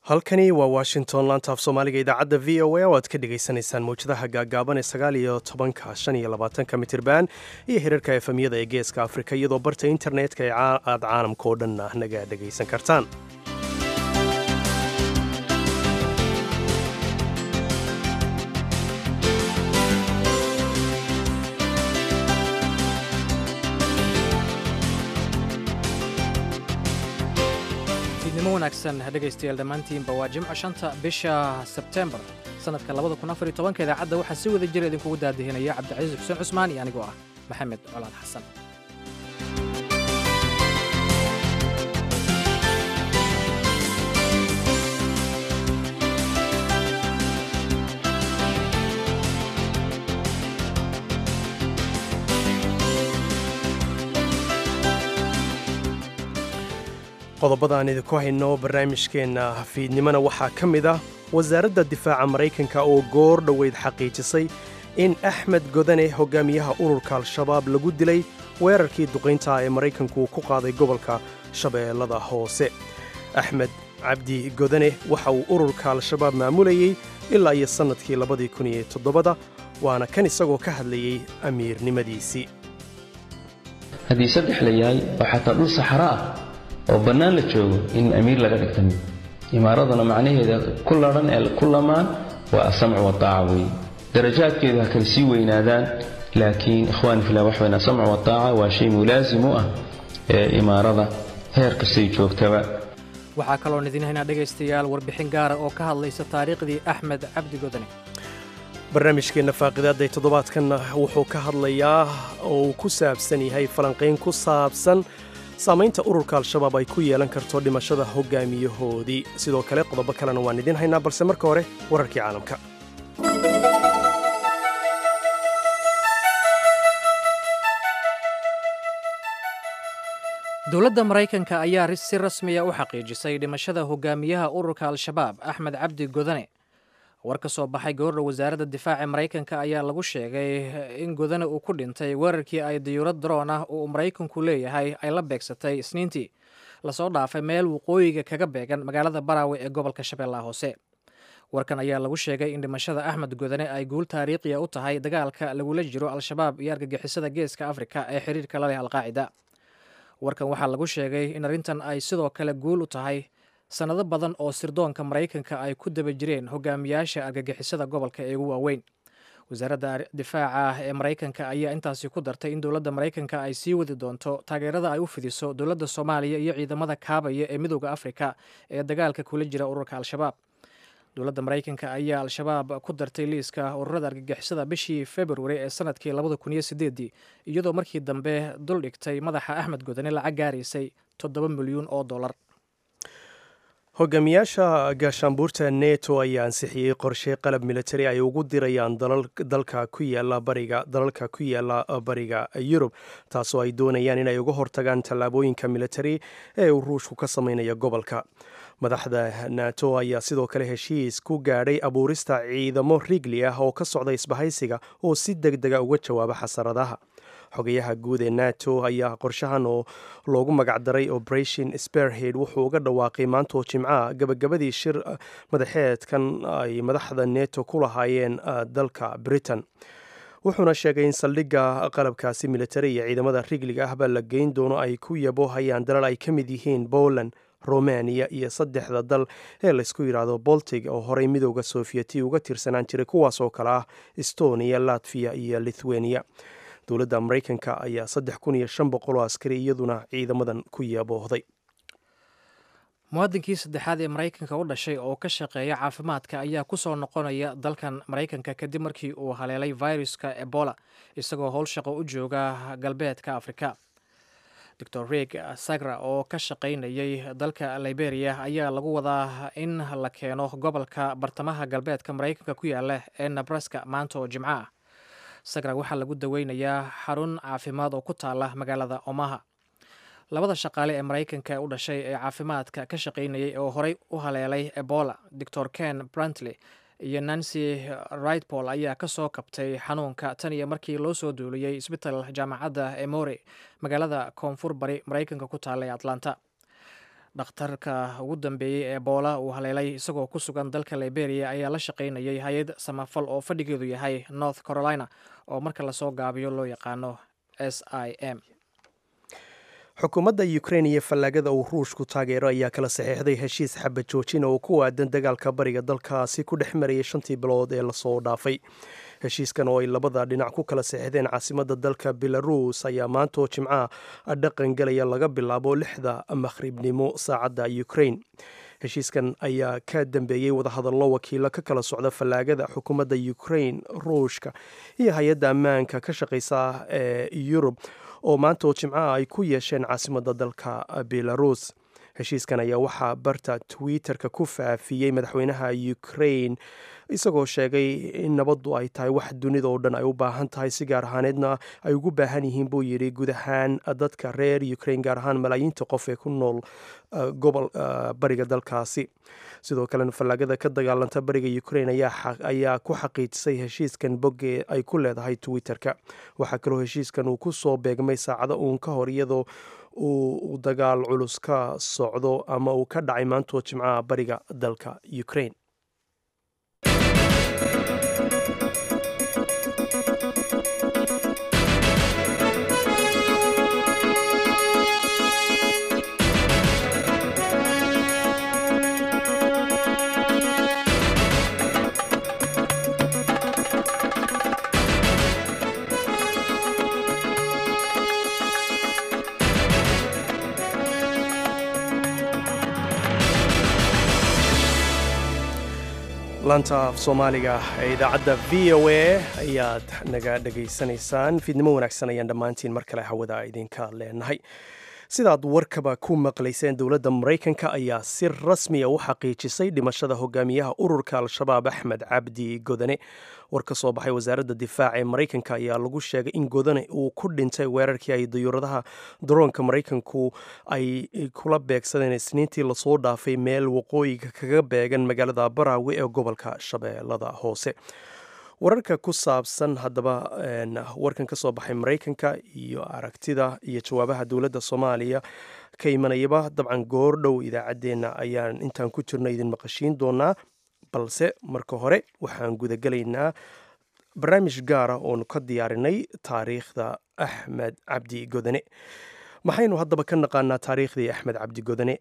halkani waa washington laanta af soomaaliga idaacadda v o a oo aad ka dhagaysanaysaan mawjadaha gaagaaban ee sagaal iyo tobanka shan iyo labaatanka mitirban iyo hirarka efemyada ee geeska afrika iyadoo barta internetka ee aad caalamka oo dhan ah naga dhagaysan kartaan fiidnimo wanaagsan dhegaystayaal dhammaantiinba waa jimco shanta bisha sebtembar sannadka labada kun afar iyo tobanka idaacadda waxaa si wada jira idinkugu daadihinaya cabdicasiis xuseen cusmaan iyo anigoo ah maxamed colaad xasan qodobada aan idinku hayno barnaamijkeenna fiidnimona waxaa ka mid ah wasaaradda difaaca maraykanka oo goor dhoweyd xaqiijisay in axmed godane hogaamiyaha ururka al-shabaab lagu dilay weerarkii duqaynta ee maraykanku ku qaaday gobolka shabeellada hoose axmed cabdi godane waxa uu ururka al-shabaab maamulayey ilaa iyo sannadkii labadii kun iyo toddobada waana kan isagoo ka hadlayey amiirnimadiisii haddii saddex la yahay oo xataa dhul saxaro ah oo bannaan la joogo in amiir laga dhigta mid imaaraduna macnaheeda ku ladhan ee ku lamaan waa asamcu wataaca weeye darajaadkeedu ha kale sii weynaadaan laakiin ikhwaani fillah wax weyn asamcu wataaca waa shay mulaasim u ah ee imaarada heer kastay joogtaba waxaa kaloon idin haynaa dhegaystayaal warbixin gaara oo ka hadlaysa taariikhdii axmed cabdi godane barnaamijkeenna faaqidaadday toddobaadkanna wuxuu ka hadlayaa oo uu ku saabsan yahay falanqayn ku saabsan saamaynta ururka al-shabaab ay ku yeelan karto dhimashada hogaamiyahoodii sidoo kale qodobo kalena waan idiin haynaa balse marka hore wararkii caalamka dowladda maraykanka ayaa si rasmiya u xaqiijisay dhimashada hogaamiyaha ururka al-shabaab axmed cabdi godane war ka soo baxay gabordha wasaaradda difaaca maraykanka ayaa lagu sheegay in godane uu ku dhintay weerarkii ay diyuurad daroon ah uu maraykanku leeyahay ay la beegsatay isniintii lasoo dhaafay meel waqooyiga kaga beegan magaalada baraawe ee gobolka shabeellaha hoose warkan ayaa lagu sheegay in dhimashada axmed godane ay guul taariikhiya u tahay dagaalka lagula jiro al-shabaab iyo argagixisada geeska afrika ee xiriirka la leh alqaacida warkan waxaa lagu sheegay in arrintan ay sidoo kale guul u tahay sannado badan oo sirdoonka maraykanka ay ku daba jireen hogaamiyaasha argagixisada gobolka ee ugu waaweyn wasaaradda difaaca ee maraykanka ayaa intaasi ku dartay in dowladda maraykanka ay sii wadi doonto taageerada ay u fidiso dowladda soomaaliya iyo ciidamada kaabaya ee midooda afrika ee dagaalka kula jira ururka al-shabaab dowladda maraykanka ayaa al-shabaab ku dartay liiska ururada argagixisada bishii februari ee sanadkii labada kun iyo sideedii iyadoo markii dambe dul dhigtay madaxa axmed godane lacag gaaraysay toddoba milyuun oo dollar hogaamiyaasha gaashaanbuurta neto ayaa ansixiyey qorshe qalab militari ay ugu dirayaan dalka ku yaala bariga dalalka ku yaala bariga yurub taasoo ay doonayaan inay uga hortagaan tallaabooyinka militari ee uu ruushku ka sameynaya gobolka madaxda nato ayaa sidoo kale heshiis ku gaadhay abuurista ciidamo rigli ah oo ka socda isbahaysiga oo si deg dega uga jawaaba xasaradaha xogayaha guud ee nato ayaa qorshahan oo loogu magacdaray operation sperhead wuxuu uga dhawaaqay maanta oo jimcaha gabagabadii shir madaxeedkan ay madaxda neto ku lahaayeen dalka britain wuxuuna sheegay in saldhigga qalabkaasi militari iyo ciidamada rigliga ahba la geyn doono ay ku yaboohayaan dalal ay ka mid yihiin poland romaniya iyo saddexda dal ee laysku yidhaahdo boltig oo horey midooda sofieti uga tirsanaan jiray kuwaas oo kale ah estonia latviya iyo lithuania dowladda maraykanka ayaa saddex kun iyo shan boqol oo askari iyaduna ciidamadan ku yaboohday muwaadinkii saddexaad ee maraykanka u dhashay oo ka shaqeeya caafimaadka ayaa ku soo noqonaya dalkan maraykanka kadib markii uu haleelay viruska ebola isagoo howl shaqo u jooga galbeedka afrika doctor reg sagra oo ka shaqaynayay dalka liberia ayaa lagu wadaa in la keeno gobolka bartamaha galbeedka maraykanka ku yaala ee nebraska maanta oo jimco ah sagra waxaa lagu daweynayaa xarun caafimaad oo ku taala magaalada omaha labada shaqaale ee maraykanka u dhashay ee caafimaadka ka shaqaynayay oo horey u haleelay ebola doctor ken brantley iyo nancy rightpol ayaa ka soo kabtay xanuunka tan iyo markii loo soo duuliyey isbital jaamacadda emory magaalada koonfur bari maraykanka ku taalla ee atlanta dhakhtarka ugu dambeeyey ee boola uu haleelay isagoo ku sugan dalka liberia ayaa la shaqaynayay hay-ad samafal oo fadhigeedu yahay north carolina oo marka lasoo gaabiyo loo yaqaano s i m xukuumadda ukrain iyo fallaagada uu ruushku taageero ayaa kala saxiixday heshiis xabad joojin oo ku aadan dagaalka bariga dalkaasi ku dhex marayay shantii bilood ee lasoo dhaafay heshiiskan oo ay labada dhinac ku kala saxiixdeen caasimadda dalka belarus ayaa maantoo jimcaha dhaqan gelaya laga bilaabo lixda makhribnimo saacadda ukrain heshiiskan ayaa ka dambeeyey wadahadallo wakiilo ka kala socda fallaagada xukuumadda ukrain ruushka iyo hay-adda ammaanka ka shaqaysa ee yurub oo maanta oo jimcaha ay ku yeesheen caasimadda dalka belarus heshiiskan ayaa waxaa barta twitter-ka ku faafiyey madaxweynaha ukrain isagoo sheegay in nabaddu ay tahay wax dunida oo dhan ay u baahan tahay si gaar ahaaneedna ay ugu baahan yihiin buu yidhi guud ahaan dadka reer ukrain gaar ahaan malaayiinta qof ee ku nool gobol bariga dalkaasi sidoo kalena fallaagada ka dagaalanta bariga ukrain ayaa ku xaqiijisay heshiiskan boggee ay ku leedahay twitter-ka waxaa kaloo heshiiskan uu ku soo beegmay saacado uun ka hor iyadoo uu dagaal culus ka socdo ama uu ka dhacay maantoo jimcaha bariga dalka ukrain laanta af soomaaliga ee idaacadda v o a ayaad naga dhegaysanaysaan fiidnimo wanaagsan ayaan dhammaantiin mar kale hawada idinka leenahay sidaad warkaba ku maqlayseen dowladda maraykanka ayaa si rasmiya u xaqiijisay dhimashada hogaamiyaha ururka al-shabaab axmed cabdi godane war ka soo baxay wasaaradda difaaca ee maraykanka ayaa lagu sheegay in godane uu ku dhintay weerarkii ay dayuuradaha daroonka maraykanku ay kula beegsadeen isniintii lasoo dhaafay meel waqooyiga kaga beegan magaalada baraawe ee gobolka shabeellada hoose wararka ku saabsan haddaba warkan ka soo baxay maraykanka iyo aragtida iyo jawaabaha dowladda soomaaliya ka imanayaba dabcan goordhow idaacaddeenna ayaan intaan ku jirno idin maqashiin doonaa balse marka hore waxaan gudagelaynaa barnaamij gaara oonu ka diyaarinay taariikhda axmed cabdi godane maxaynu haddaba ka naqaanaa taariikhdii axmed cabdi godane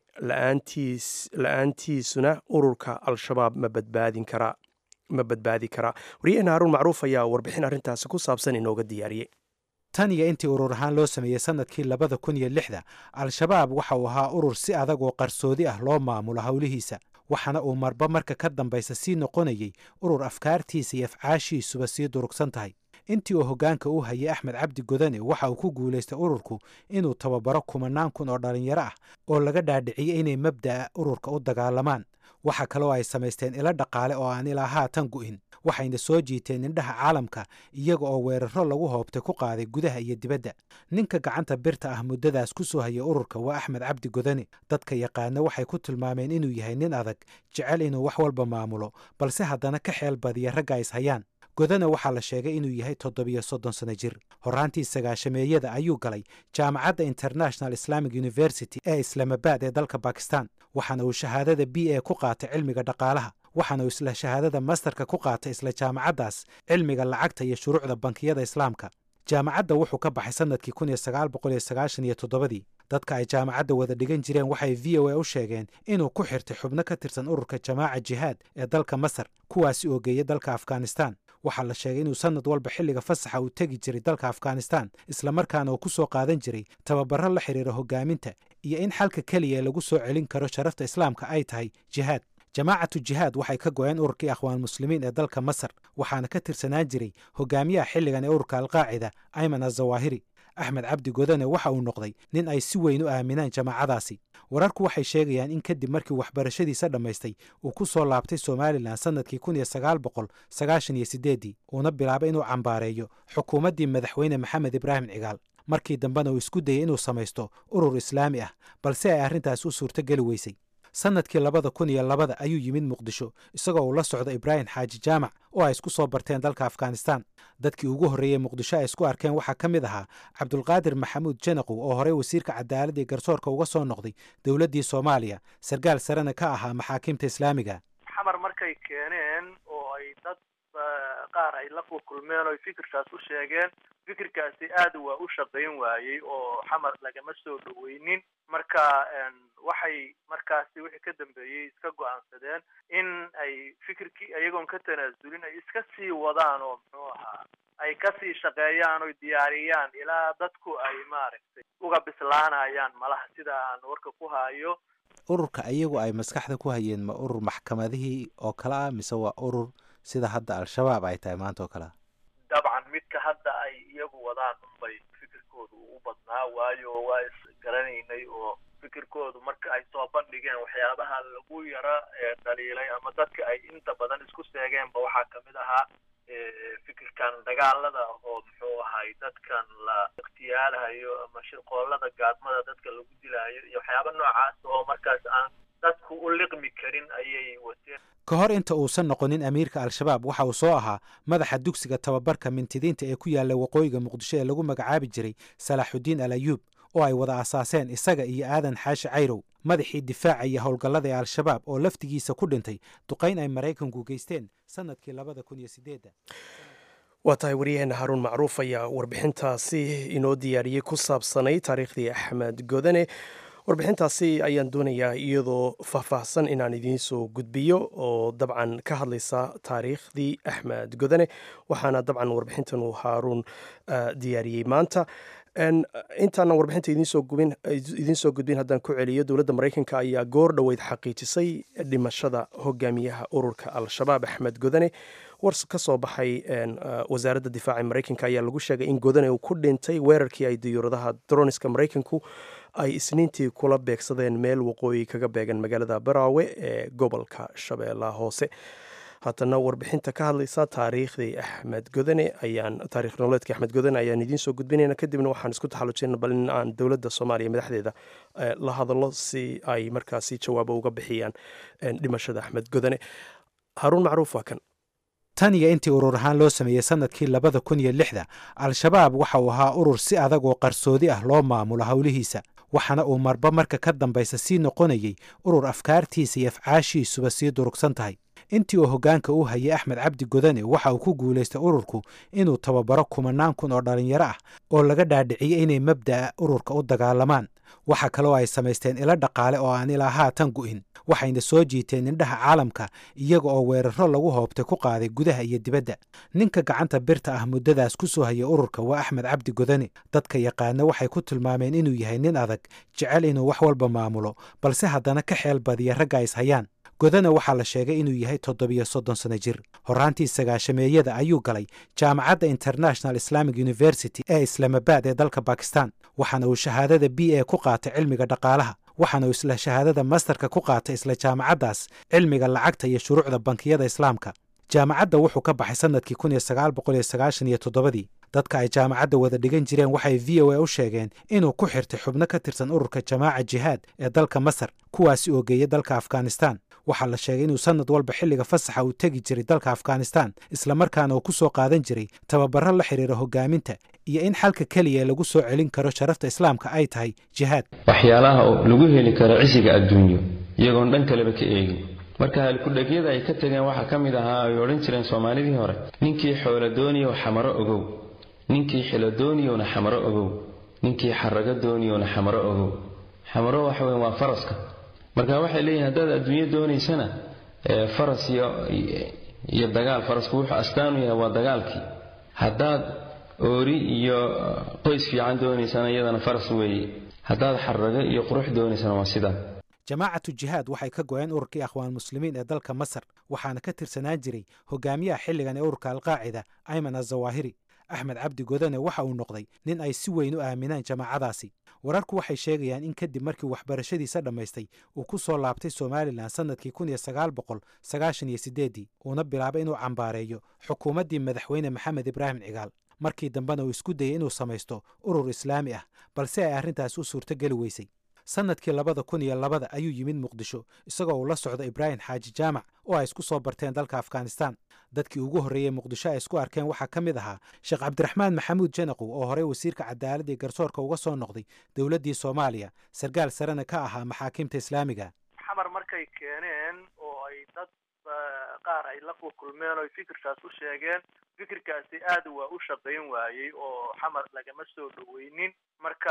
la-aantiisuna ururka al-shabaab ma badbaadin karaa ma badbaadi karaa wariyahena haruun macruuf ayaa warbixin arrintaasi ku saabsan inooga diyaariyey tan iyo intii urur ahaan loo sameeyey sannadkii labada kun iyo lixda al-shabaab waxa uu ahaa urur si adag oo qarsoodi ah loo maamulo howlihiisa waxaana uu marba marka ka dambaysa sii noqonayey urur afkaartiisa iyo afcaashiisuba sii durugsan tahay intii uu hoggaanka u hayay axmed cabdi godane waxa uu ku guulaystay ururku inuu tababaro kumanaan kun oo dhallinyaro ah oo laga dhaadhiciyey inay mabda'a ururka u dagaalamaan waxa kaloo ay samaysteen ilo dhaqaale oo aan ilaa haatan gu'in waxayna soo jiiteen indhaha caalamka iyaga oo weeraro lagu hoobtay ku qaaday gudaha iyo dibadda ninka gacanta birta ah muddadaas ku soo hayay ururka waa axmed cabdi godane dadka yaqaana waxay ku tilmaameen inuu yahay nin adag jecel inuu wax walba maamulo balse haddana ka xeel badiya ragga is hayaan godane waxaa la sheegay inuu yahay toddobiyo soddon sano jir horraantii sagaashameeyada ayuu galay jaamacadda international islamic university ee islaamabad ee dalka bakistan waxaana uu shahaadada b a ku qaatay cilmiga dhaqaalaha waxaana uu isla shahaadada masterka ku qaatay isla jaamacaddaas cilmiga lacagta iyo shuruucda bankiyada islaamka jaamacadda wuxuu ka baxay sannadkii kun iyo sagaal boqol iyo sagaashan iyo toddobadii dadka ay jaamacadda wada dhigan jireen waxay v o a u sheegeen inuu ku xirtay xubno ka tirsan ururka jamaaca jihaad ee dalka masar kuwaasi oo geeya dalka afghanistan waxaa la sheegay inuu sannad walba xilliga fasaxa uu tegi jiray dalka afghanistan islamarkaana uu ku soo qaadan jiray tababaro la xidhiira hogaaminta iyo in xalka keliya ee lagu soo celin karo sharafta islaamka ay tahay jihaad jamaacatu jihaad waxay ka go-een ururkii akhwaan muslimiin ee dalka masar waxaana ka tirsanaan jiray hogaamiyaha xilligan ee ururka alqaacida ayman azawaahiri axmed cabdi godane waxa uu noqday nin ay si weyn u aaminaan jamaacadaasi wararku waxay sheegayaan in kadib markii waxbarashadiisa dhammaystay uu ku soo laabtay somalilan sannadkii kun iyo sagaal boqol sagaashan iyo sideeddii uuna bilaabay inuu cambaareeyo xukuumaddii madaxweyne maxamed ibraahim cigaal markii dambena uu isku dayey inuu samaysto urur islaami ah balse ay arrintaas u suurtogeli weysay sannadkii labada kun iyo labada ayuu yimid muqdisho isagoo uu la socdo ibraahim xaaji jaamac oo ay isku soo barteen dalka afghanistan dadkii ugu horreeyey muqdisho ay isku arkeen waxaa ka mid ahaa cabdulqaadir maxamuud janaqow oo horey wasiirka cadaaladda iyo garsoorka uga soo noqday dowladdii soomaaliya sarkaal sarena ka ahaa maxaakiimta islaamiga xamar markay keeneen oo ay dad qaar ay la kulkulmeen oo fikirkaas u sheegeen fikirkaasi aad waa u shaqayn waayey oo xamar lagama soo dhaweynin marka waxay markaasi wixii ka dambeeyey iska go-aansadeen in ay fikirkii iyagoon ka tanaasulin ay iska sii wadaan oo muxuu ahaa ay kasii shaqeeyaan oy diyaariyaan ilaa dadku ay maaragtay uga bislaanayaan malaha sida aan warka ku hayo ururka iyagu ay maskaxda ku hayeen ma urur maxkamadihii oo kale ah mise waa urur sida hadda al-shabaab ay tahay maanta oo kale ah dabcan midka hadda ay iyagu wadaan unbay fikirkoodu u badnaa waayo waa isgaranaynay oo fikirkoodu marka ay soo bandhigeen waxyaabaha lagu yara dhaliilay ama dadka ay inta badan isku seegeenba waxaa kamid ahaa fikirkan dagaalada oo muxuu ahay dadkan la ikhtiyaalahayo ama shirqoolada gaadmada dadka lagu dilaayo iyo waxyaaba noocaas oo markaas aan dadku u liqmi karin ayay wateen ka hor inta uusan noqonin amiirka al-shabaab waxa uu soo ahaa madaxa dugsiga tababarka mintidiinta ee ku yaalla waqooyiga muqdisho ee lagu magacaabi jiray salaaxudiin al ayuub oo ay wada asaaseen isaga iyo aadan xaashi cayrow madaxii difaaca iyo howlgallada ee al-shabaab oo laftigiisa ku dhintay duqayn ay maraykanku geysteen sannadkii labada kun iyo sideedda waa tahay waryaheena haruun macruuf ayaa warbixintaasi inoo diyaariyey ku saabsanay taariikhdii axmed godane warbixintaasi ayaan doonayaa iyadoo faahfaahsan inaan idiin soo gudbiyo oo dabcan ka hadlaysa taariikhdii axmed godane waxaana dabcan warbixintan uu haaruun diyaariyey maanta intaana warbixinta idiin soo gudbin haddaan ku celiyo dowladda maraykanka ayaa goor dhoweyd xaqiijisay dhimashada hogaamiyaha ururka al-shabaab axmed godane war ka soo baxay wasaaradda difaaca maraykanka ayaa lagu sheegay in godane uu ku dhintay weerarkii ay diyuuradaha droniska maraykanku ay isniintii kula beegsadeen meel waqooyi kaga beegan magaalada baraawe ee gobolka shabeellaha hoose haatana warbixinta ka hadlaysa taariikhdii axmed godane ayaan taarikh nololeedkii axmed godane ayaan idiin soo gudbinayna kadibna waxaan isku taxallujinayna bal in aan dowladda soomaaliya madaxdeeda la hadallo si ay markaasi jawaabo uga bixiyaan dhimashada axmed godane haruun macruuf waa kan tan iyo intii urur ahaan loo sameeyey sannadkii labada kun iyo lixda al-shabaab waxa uu ahaa urur si adag oo qarsoodi ah loo maamulo howlihiisa waxaana uu marba marka ka dambaysa sii noqonayey urur afkaartiisa iyo afcaashiisuba sii durugsan tahay intii uu hoggaanka u hayay axmed cabdi godane waxa uu ku guulaystay ururku inuu tababaro kumanaan kun oo dhallinyaro ah oo laga dhaadhiciyey inay mabda'a ururka u dagaalamaan waxa kaloo ay samaysteen ilo dhaqaale oo aan ilaa haatan gu'in waxayna soo jiiteen indhaha caalamka iyaga oo weeraro lagu hoobtay ku qaaday gudaha iyo dibadda ninka gacanta birta ah muddadaas ku soo hayay ururka waa axmed cabdi godane dadka yaqaana waxay ku tilmaameen inuu yahay nin adag jecel inuu wax walba maamulo balse haddana ka xeel badiya ragga is hayaan godana waxaa la sheegay inuu yahay toddobiyo soddon sano jir horraantii sagaashameeyada ayuu galay jaamacadda international islamic university ee islaamabaad ee dalka bakistan waxaana uu shahaadada b a ku qaatay cilmiga dhaqaalaha waxaana uu isla shahaadada masterka ku qaatay isla jaamacaddaas cilmiga lacagta iyo shuruucda bankiyada islaamka jaamacadda wuxuu ka baxay sannadkii kun iyo sagaal boqol iyo sagaashan iyo toddobadii dadka ay jaamacadda wada dhigan jireen waxay v o a u sheegeen inuu ku xirtay xubno ka tirsan ururka jamaaca jihaad ee dalka masar kuwaasi oo geeyay dalka afghanistan waxaa la sheegay inuu sannad walba xilliga fasaxa uu tegi jiray dalka afghanistan islamarkaana uu ku soo qaadan jiray tababaro la xidhiira hogaaminta iyo in xalka keliya lagu soo celin karo sharafta islaamka ay tahay jihaad waxyaalaha lagu heli karo cisiga adduunyo iyagoon dhan kaleba ka eegin marka halkudhegyada ay ka tegeen waxaa ka mid ahaa ay odhan jireen soomaalidii hore ninkii xoolo dooniyow xamaro ogow ninkii xilo dooniyowna xamaro ogow ninkii xarago dooniyowna xamaro ogow xamaro waxa weyn waa faraska marka waxay leeyihin haddaad adduunyo doonaysana faras iyo iyo dagaal farasku wuxuu astaanu yahay waa dagaalkii haddaad oori iyo qoys fiican doonaysana iyadana faras weeye haddaad xarago iyo qurux doonaysana waa sidaa jamaacatu jihaad waxay ka go-een ururkii akhwaan muslimiin ee dalka masar waxaana ka tirsanaan jiray hogaamiyaha xilligan ee ururka alqaacida ayman azawaahiri axmed cabdi godane waxa uu noqday nin ay si weyn u aaminaan jamaacadaasi wararku waxay sheegayaan in kadib markii waxbarashadiisa dhammaystay uu ku soo laabtay somalilan sannadkii kun iyo sagaal boqol sagaashan iyo sideeddii uuna bilaabay inuu cambaareeyo xukuumaddii madaxweyne maxamed ibraahim cigaal markii dambena uu isku dayay inuu samaysto urur islaami ah balse ay arrintaas u suurtogeli weysay sannadkii labada kun iyo labada ayuu yimid muqdisho isagoo uu la socdo ibraahim xaaji jaamac oo ay isku soo barteen dalka afghanistan dadkii ugu horreeyey muqdisho ay isku arkeen waxaa ka mid ahaa sheekh cabdiraxmaan maxamuud janaqow oo horey wasiirka cadaaladda iyo garsoorka uga soo noqday dowladdii soomaaliya sarkaal sarena ka ahaa maxaakiimta islaamiga xamar markay keeneen oo ay dad qaar ay la kulkulmeen oo fikirkaas u sheegeen fikirkaasi aad waa u shaqayn waayey oo xamar lagama soo dhaweynin marka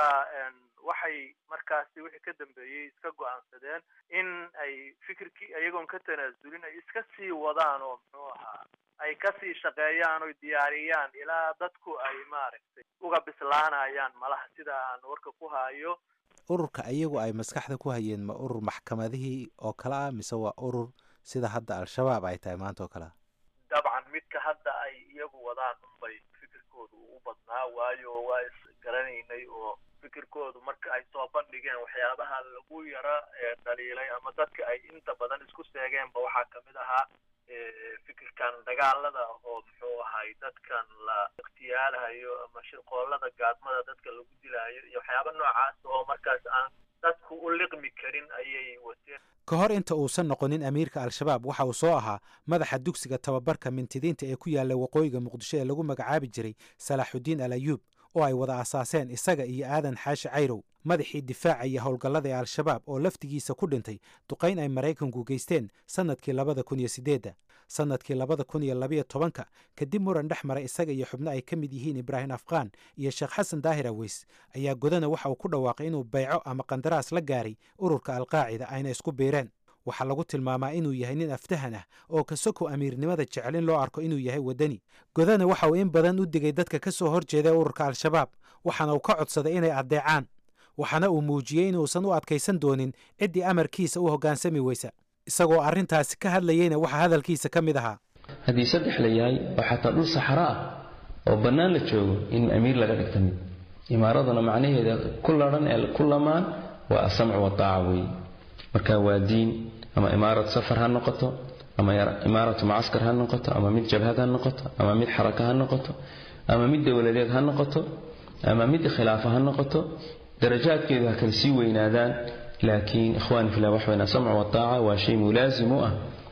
waxay markaasi wixii ka dambeeyey iska go-aansadeen in ay fikirkii iyagoon ka tanaasulin ay iska sii wadaan oo muxuu ahaa ay kasii shaqeeyaan oy diyaariyaan ilaa dadku ay maaragtay uga bislaanayaan malaha sida aan warka ku hayo ururka iyagu ay maskaxda ku hayeen ma urur maxkamadihii oo kale ah mise waa urur sida hadda al-shabaab ay tahay maanta oo kale ah dabcan midka hadda ay iyagu wadaan unbay fikirkoodu u badnaa waayo waa isgaranaynay oo fikirkoodu marka ay soo bandhigeen waxyaabaha lagu yara dhaliilay ama dadka ay inta badan isku seegeenba waxaa kamid ahaa fikirkan dagaalada oo muxuu ahay dadkan la ikhtiyaalahayo ama shirqoolada gaadmada dadka lagu dilaayo iyo waxyaaba noocaas oo markaas aan dadku u liqmi karin ayay wateen ka hor inta uusan noqonin amiirka al-shabaab waxa uu soo ahaa madaxa dugsiga tababarka mintidiinta ee ku yaalla waqooyiga muqdisho ee lagu magacaabi jiray salaaxudiin al ayuub oo ay wada asaaseen isaga iyo aadan xaashi cayrow madaxii difaaca iyo howlgallada ee al-shabaab oo laftigiisa ku dhintay duqayn ay maraykanku geysteen sannadkii labada kun iyo siddeedda sannadkii labada kun iyo labayo tobanka kadib muran dhex maray isaga iyo xubno ay ka mid yihiin ibraahim afqaan iyo sheekh xasan daahir aweys ayaa godana waxa uu ku dhawaaqay inuu bayco ama qandaraas la gaaray ururka alqaacida ayna isku biireen waxaa lagu tilmaamaa inuu yahay nin aftahan ah oo kasoko amiirnimada jecel in loo arko inuu yahay waddani godana waxa uu in badan u digay dadka ka soo horjeeda ururka al-shabaab waxaana uu ka codsaday inay addeecaan waxaana uu muujiyey inuusan u adkaysan doonin ciddii amarkiisa u hoggaansami weysa isagoo arrintaasi ka hadlayeyna waxaa hadalkiisa ka mid ahaa haddii saddex la yahay oo xataa dhul saxaro ah oo bannaan la joogo in amiir laga dhigta mid imaaraduna macnaheeda ku ladhan ee ku lamaan waa asamcu wataaca weeye marka waa diin ama imaarad safar ha noqoto ama imaaratu mucaskar ha noqoto ama mid jabhad ha noqoto ama mid xaraka ha noqoto ama mid dowladeed ha noqoto ama mid khilaafa ha noqoto darajaadkeedu ha kala sii weynaadaan laakiin ikhwaani fillah wax weyn asamcu wataaca waa shay mulaasim u ah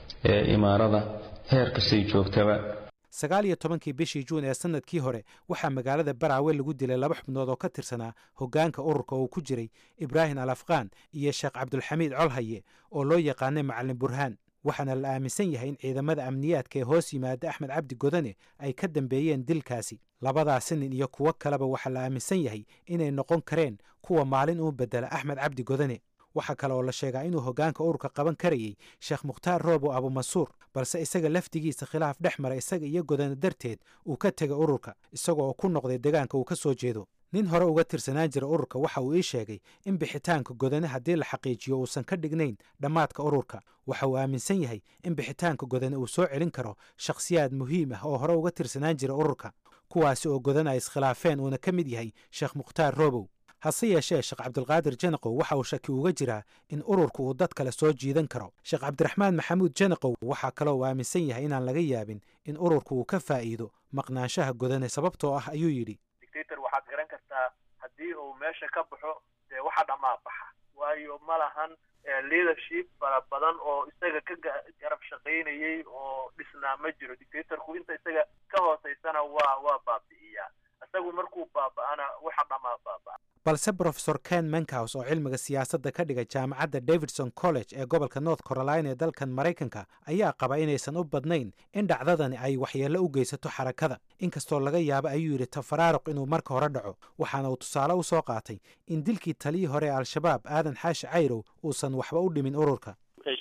ee imaarada heer kastay joogtaba sagaal iyo tobankii bishii juun ee sannadkii hore waxaa magaalada baraawe lagu dilay laba xubnood oo ka tirsanaa hoggaanka ururka uu ku jiray ibraahim al afqaan iyo sheekh cabdulxamiid colhaye oo loo yaqaanay macalin burhaan waxaana la aaminsan yahay in ciidamada amniyaadka ee hoos yimaada axmed cabdi godane ay ka dambeeyeen dilkaasi labadaasi nin iyo kuwo kaleba waxaa la aaminsan yahay inay noqon kareen kuwa maalin uu bedela axmed cabdi godane waxaa kale oo la sheegaa inuu hoggaanka ururka qaban karayey sheekh mukhtaar roobo abumansuur balse isaga laftigiisa khilaaf dhex mara isaga iyo godane darteed uu ka tegay ururka isagoo ku noqday deegaanka uu ka soo jeedo nin hore uga tirsanaan jira ururka waxa uu ii sheegay in bixitaanka godane haddii la xaqiijiyo uusan ka dhignayn dhammaadka ururka waxa uu aaminsan yahay in bixitaanka godane uu soo celin karo shakhsiyaad muhiim ah oo hore uga tirsanaan jira ururka kuwaasi oo godane ay iskhilaafeen uuna ka mid yahay sheekh mukhtaar roobow hase yeeshee sheekh cabdulqaadir janaqow waxa uu shaki uga jiraa in ururka uu dad kale soo jiidan karo sheekh cabdiraxmaan maxamuud janaqow waxaa kaloo uu aaminsan yahay inaan laga yaabin in ururka uu ka faa'iido maqnaanshaha godane sababtoo ah ayuu yidhi dictator waxaad garan kartaa haddii uu meesha ka baxo dee waxa dhammaa baxa waayo ma lahan leadership fara badan oo isaga ka garab shaqaynayay oo dhisnaa ma jiro dictatorku inta isaga ka hooseysana waa waa baabi'iyaa isagu markuu baaba'ana waxa dhammaa baaba'a balse brofesor ken menkaus oo cilmiga siyaasadda ka dhiga jaamacadda davidson college ee gobolka north carolina ee dalkan maraykanka ayaa qaba inaysan u badnayn in dhacdadani ay waxyeello u geysato xarakada inkastoo laga yaabo ayuu yidhi tafaraaruq inuu marka hore dhaco waxaana uu tusaale u soo qaatay in dilkii taliyii hore ee al-shabaab aadan xaashi cayrow uusan waxba u dhimin ururka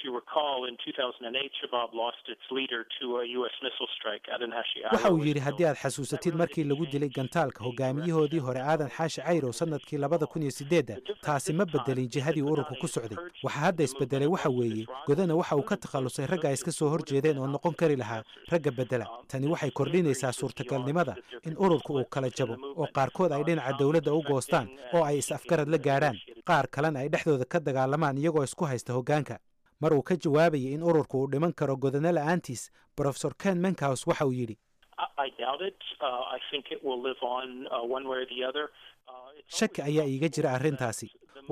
waxa uu yidhi haddii aad xasuusatid markii lagu dilay gantaalka hogaamiyahoodii hore aadan xaashi cayrow sannadkii labada kun iyo sideedda taasi ma bedelin jihadii ururka ku socday waxa hadda isbedelay waxa weeye godana waxa uu ka takhallusay ragga ay iska soo horjeedeen oo noqon kari lahaa ragga bedela tani waxay kordhinaysaa suurtagalnimada in ururka uu kala jabo oo qaarkood ay dhinaca dowladda u goostaan oo ay is-afgarad la gaadhaan qaar kalena ay dhexdooda ka dagaalamaan iyagoo isku haysta hoggaanka mar uu ka jawaabayay in ururku uu dhiman karo godane la'aantiis brofesor ken menkaus waxa uu yidhi shaki ayaa iiga jira arrintaasi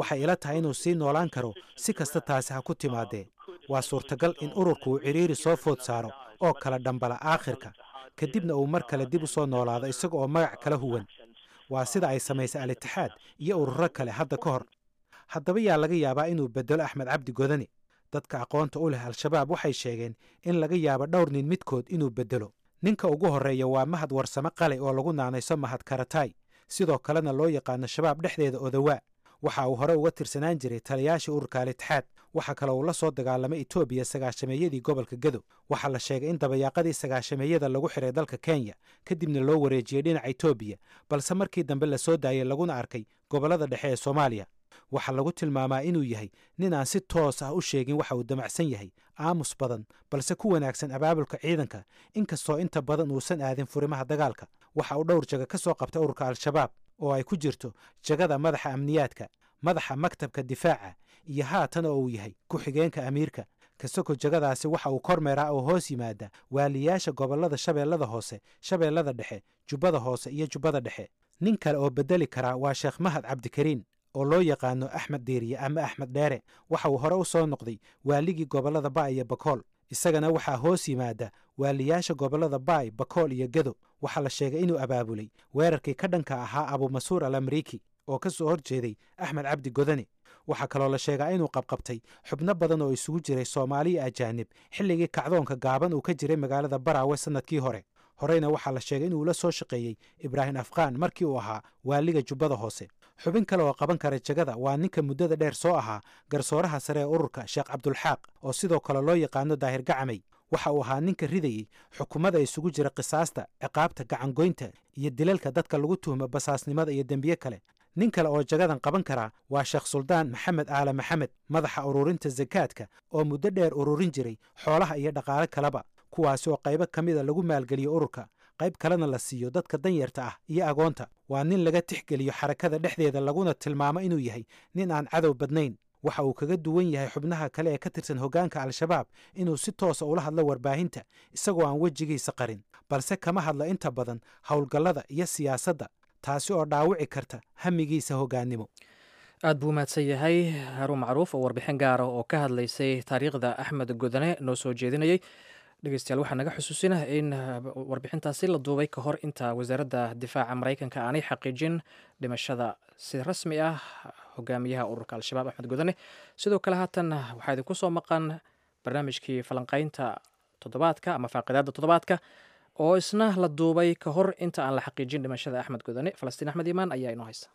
waxay ila tahay inuu sii noolaan karo si kasta taasi ha ku timaadee waa suurtagal in ururku uu cidhiiri soo food saaro oo kala dhambala aakhirka kadibna uu mar kale dib u soo noolaado isaga oo magac kala huwan waa sida ay samaysay al-itixaad iyo ururo kale hadda ka hor haddaba yaa laga yaabaa inuu beddelo axmed cabdi godane dadka aqoonta u leh al-shabaab waxay sheegeen in laga yaabo dhowr nin midkood inuu beddelo ninka ugu horreeya waa mahad warsame qale oo lagu naanayso mahad karatay sidoo kalena loo yaqaano shabaab dhexdeeda odawaa waxa uu hore uga tirsanaan jiray taliyaashii ururka al-itixaad waxa kale uu la soo dagaalamay etoobiya sagaashameeyadii gobolka gedo waxaa la sheegay in dabayaaqadii sagaashameeyada lagu xiray dalka kenya kadibna loo wareejiyey dhinaca etoobiya balse markii dambe la soo daayay laguna arkay gobollada dhexe ee soomaaliya waxaa lagu tilmaamaa inuu yahay nin aan si toos ah u sheegin waxa uu damacsan yahay aamus badan balse ku wanaagsan abaabulka ciidanka inkastoo inta badan uusan aadin furimaha dagaalka waxa uu dhowr jaga ka soo qabtay ururka al-shabaab oo ay ku jirto jagada madaxa amniyaadka madaxa maktabka difaaca iyo haatan oo uu yahay ku-xigeenka amiirka kasoko jagadaasi waxa uu kormeeraa oo hoos yimaada waaliyaasha gobollada shabeellada hoose shabeellada dhexe jubbada hoose iyo jubbada dhexe nin kale oo beddeli karaa waa sheekh mahad cabdikariin oo loo yaqaano axmed diiriye ama axmed dheere waxa uu hore u soo noqday waaligii gobollada baay iyo bakool isagana waxaa hoos yimaada waaliyaasha gobollada baay bakool iyo gedo waxaa la sheegay inuu abaabulay weerarkii ka dhanka ahaa abumasuur al amriiki oo ka soo hor jeeday axmed cabdi godane waxaa kaloo la sheegaa inuu qabqabtay xubno badan oo isugu jiray soomaaliya ajaanib xilligii kacdoonka gaaban uu ka jiray magaalada baraawe sannadkii hore horeyna waxaa la sheegay inuu la soo shaqeeyey ibraahim afqaan markii uu ahaa waaliga jubbada hoose xubin kale oo qaban kara jagada waa ninka muddada dheer soo ahaa garsooraha sare ee ururka sheekh cabdulxaaq oo sidoo kale loo yaqaano daahir gacamay waxa uu ahaa ninka ridayey xukuumada isugu jira qisaasta ciqaabta gacangoynta iyo dilalka dadka lagu tuhmo basaasnimada iyo dembiye kale nin kale oo jagadan qaban karaa waa sheekh suldaan maxamed aale maxamed madaxa ururinta sakaadka oo muddo dheer ururin jiray xoolaha iyo dhaqaale kaleba kuwaasi oo qaybo ka mida lagu maalgeliyo ururka qayb kalena la siiyo dadka danyarta ah iyo agoonta waa nin laga tixgeliyo xarakada dhexdeeda laguna tilmaamo inuu yahay nin aan cadow badnayn waxa uu kaga duwan yahay xubnaha kale ee ka tirsan hoggaanka al-shabaab inuu si toosa ula hadlo warbaahinta isagoo aan wejigiisa qarin balse kama hadlo inta badan howlgallada iyo siyaasadda taasi oo dhaawici karta hamigiisa hoggaannimo aad buu mahadsan yahay haruun macruuf oo warbixin gaara oo ka hadlaysay taariikhda axmed godane noo soo jeedinayay dhegeystayaal waxaa naga xusuusina in warbixintaasi la duubay ka hor inta wasaaradda difaaca maraykanka aanay xaqiijin dhimashada si rasmi ah hogaamiyaha ururka al-shabaab axmed godane sidoo kale haatan waxaa idinku soo maqan barnaamijkii falanqeynta toddobaadka ama faaqidaadda toddobaadka oo isna la duubay ka hor inta aan la xaqiijin dhimashada axmed godane falastiin axmed iimaan ayaa inoo haysa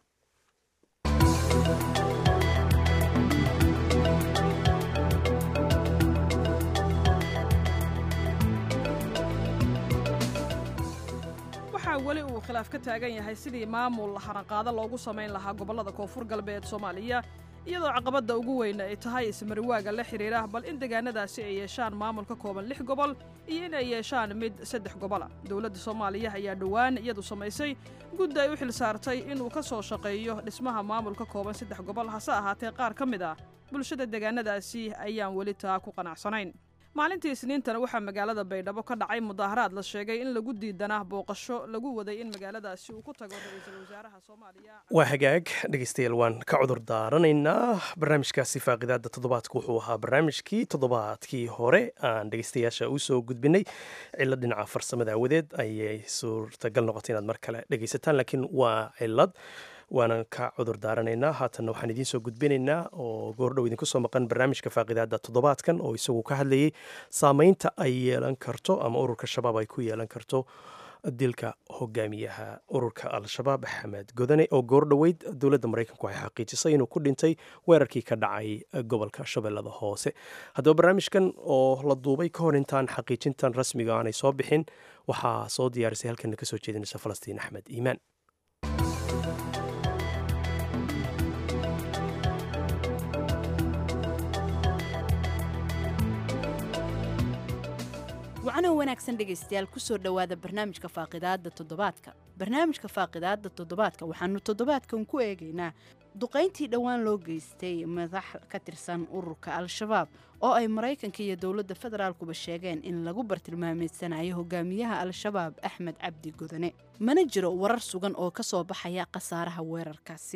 waxaa weli uu khilaaf ka taagan yahay sidii maamul haranqaado loogu samayn lahaa gobollada koonfur galbeed soomaaliya iyadoo caqabadda ugu weyn ay tahay ismariwaaga la xidhiira bal in deegaanadaasi ay yeeshaan maamul ka kooban lix gobol iyo in ay yeeshaan mid saddex gobola dowladda soomaaliya ayaa dhowaan iyadu samaysay guddi ay u xil saartay inuu ka soo shaqeeyo dhismaha maamul ka kooban saddex gobol hase ahaatee qaar ka mid ah bulshada deegaanadaasi ayaan weli taa ku qanacsanayn maalintii isniintana waxaa magaalada baydhabo ka dhacay mudaaharaad la sheegay in lagu diidanaa booqasho lagu waday in magaaladaasi uu ku tago ra-iisul wasaaraha soomaaliya waa hagaag dhegeystayaal waan ka cudur daaranaynaa barnaamijkaasi faaqidaada toddobaadka wuxuu ahaa barnaamijkii toddobaadkii hore aan dhegeystayaasha usoo gudbinay cilad dhinaca farsamada awadeed ayay suurtagal noqotay inaad mar kale dhegeysataan laakiin waa cilad waanan ka cudur daaranaynaa haatanna waxaan idiin soo gudbinaynaa oo goordhow idinku soo maqan barnaamijka faaqidaada toddobaadkan oo isagu ka hadlayay saameynta ay yeelan karto ama ururka shabaab ay ku yeelan karto dilka hogaamiyaha ururka al-shabaab axmed godane oo goordhoweyd dowladda maraykanku waxay xaqiijisay inuu ku dhintay weerarkii ka dhacay gobolka shabeellada hoose haddaba barnaamijkan oo la duubay ka hor intaan xaqiijintan rasmiga aanay soo bixin waxaa soo diyaarisay halkana kasoo jeedinaysa falastiin axmed iimaan wacnoo wanaagsan dhegaystayaal kusoo dhowaada barnaamijka faaqidaadda toddobaadka barnaamijka faaqidaadda toddobaadka waxaanu toddobaadkan ku eegaynaa duqayntii dhowaan loo geystay madax ka tirsan ururka al-shabaab oo ay maraykanka iyo dowladda federaalkuba sheegeen in lagu bartilmaameedsanayo hogaamiyaha al-shabaab axmed cabdi godane mana jiro warar sugan oo ka soo baxaya khasaaraha weerarkaasi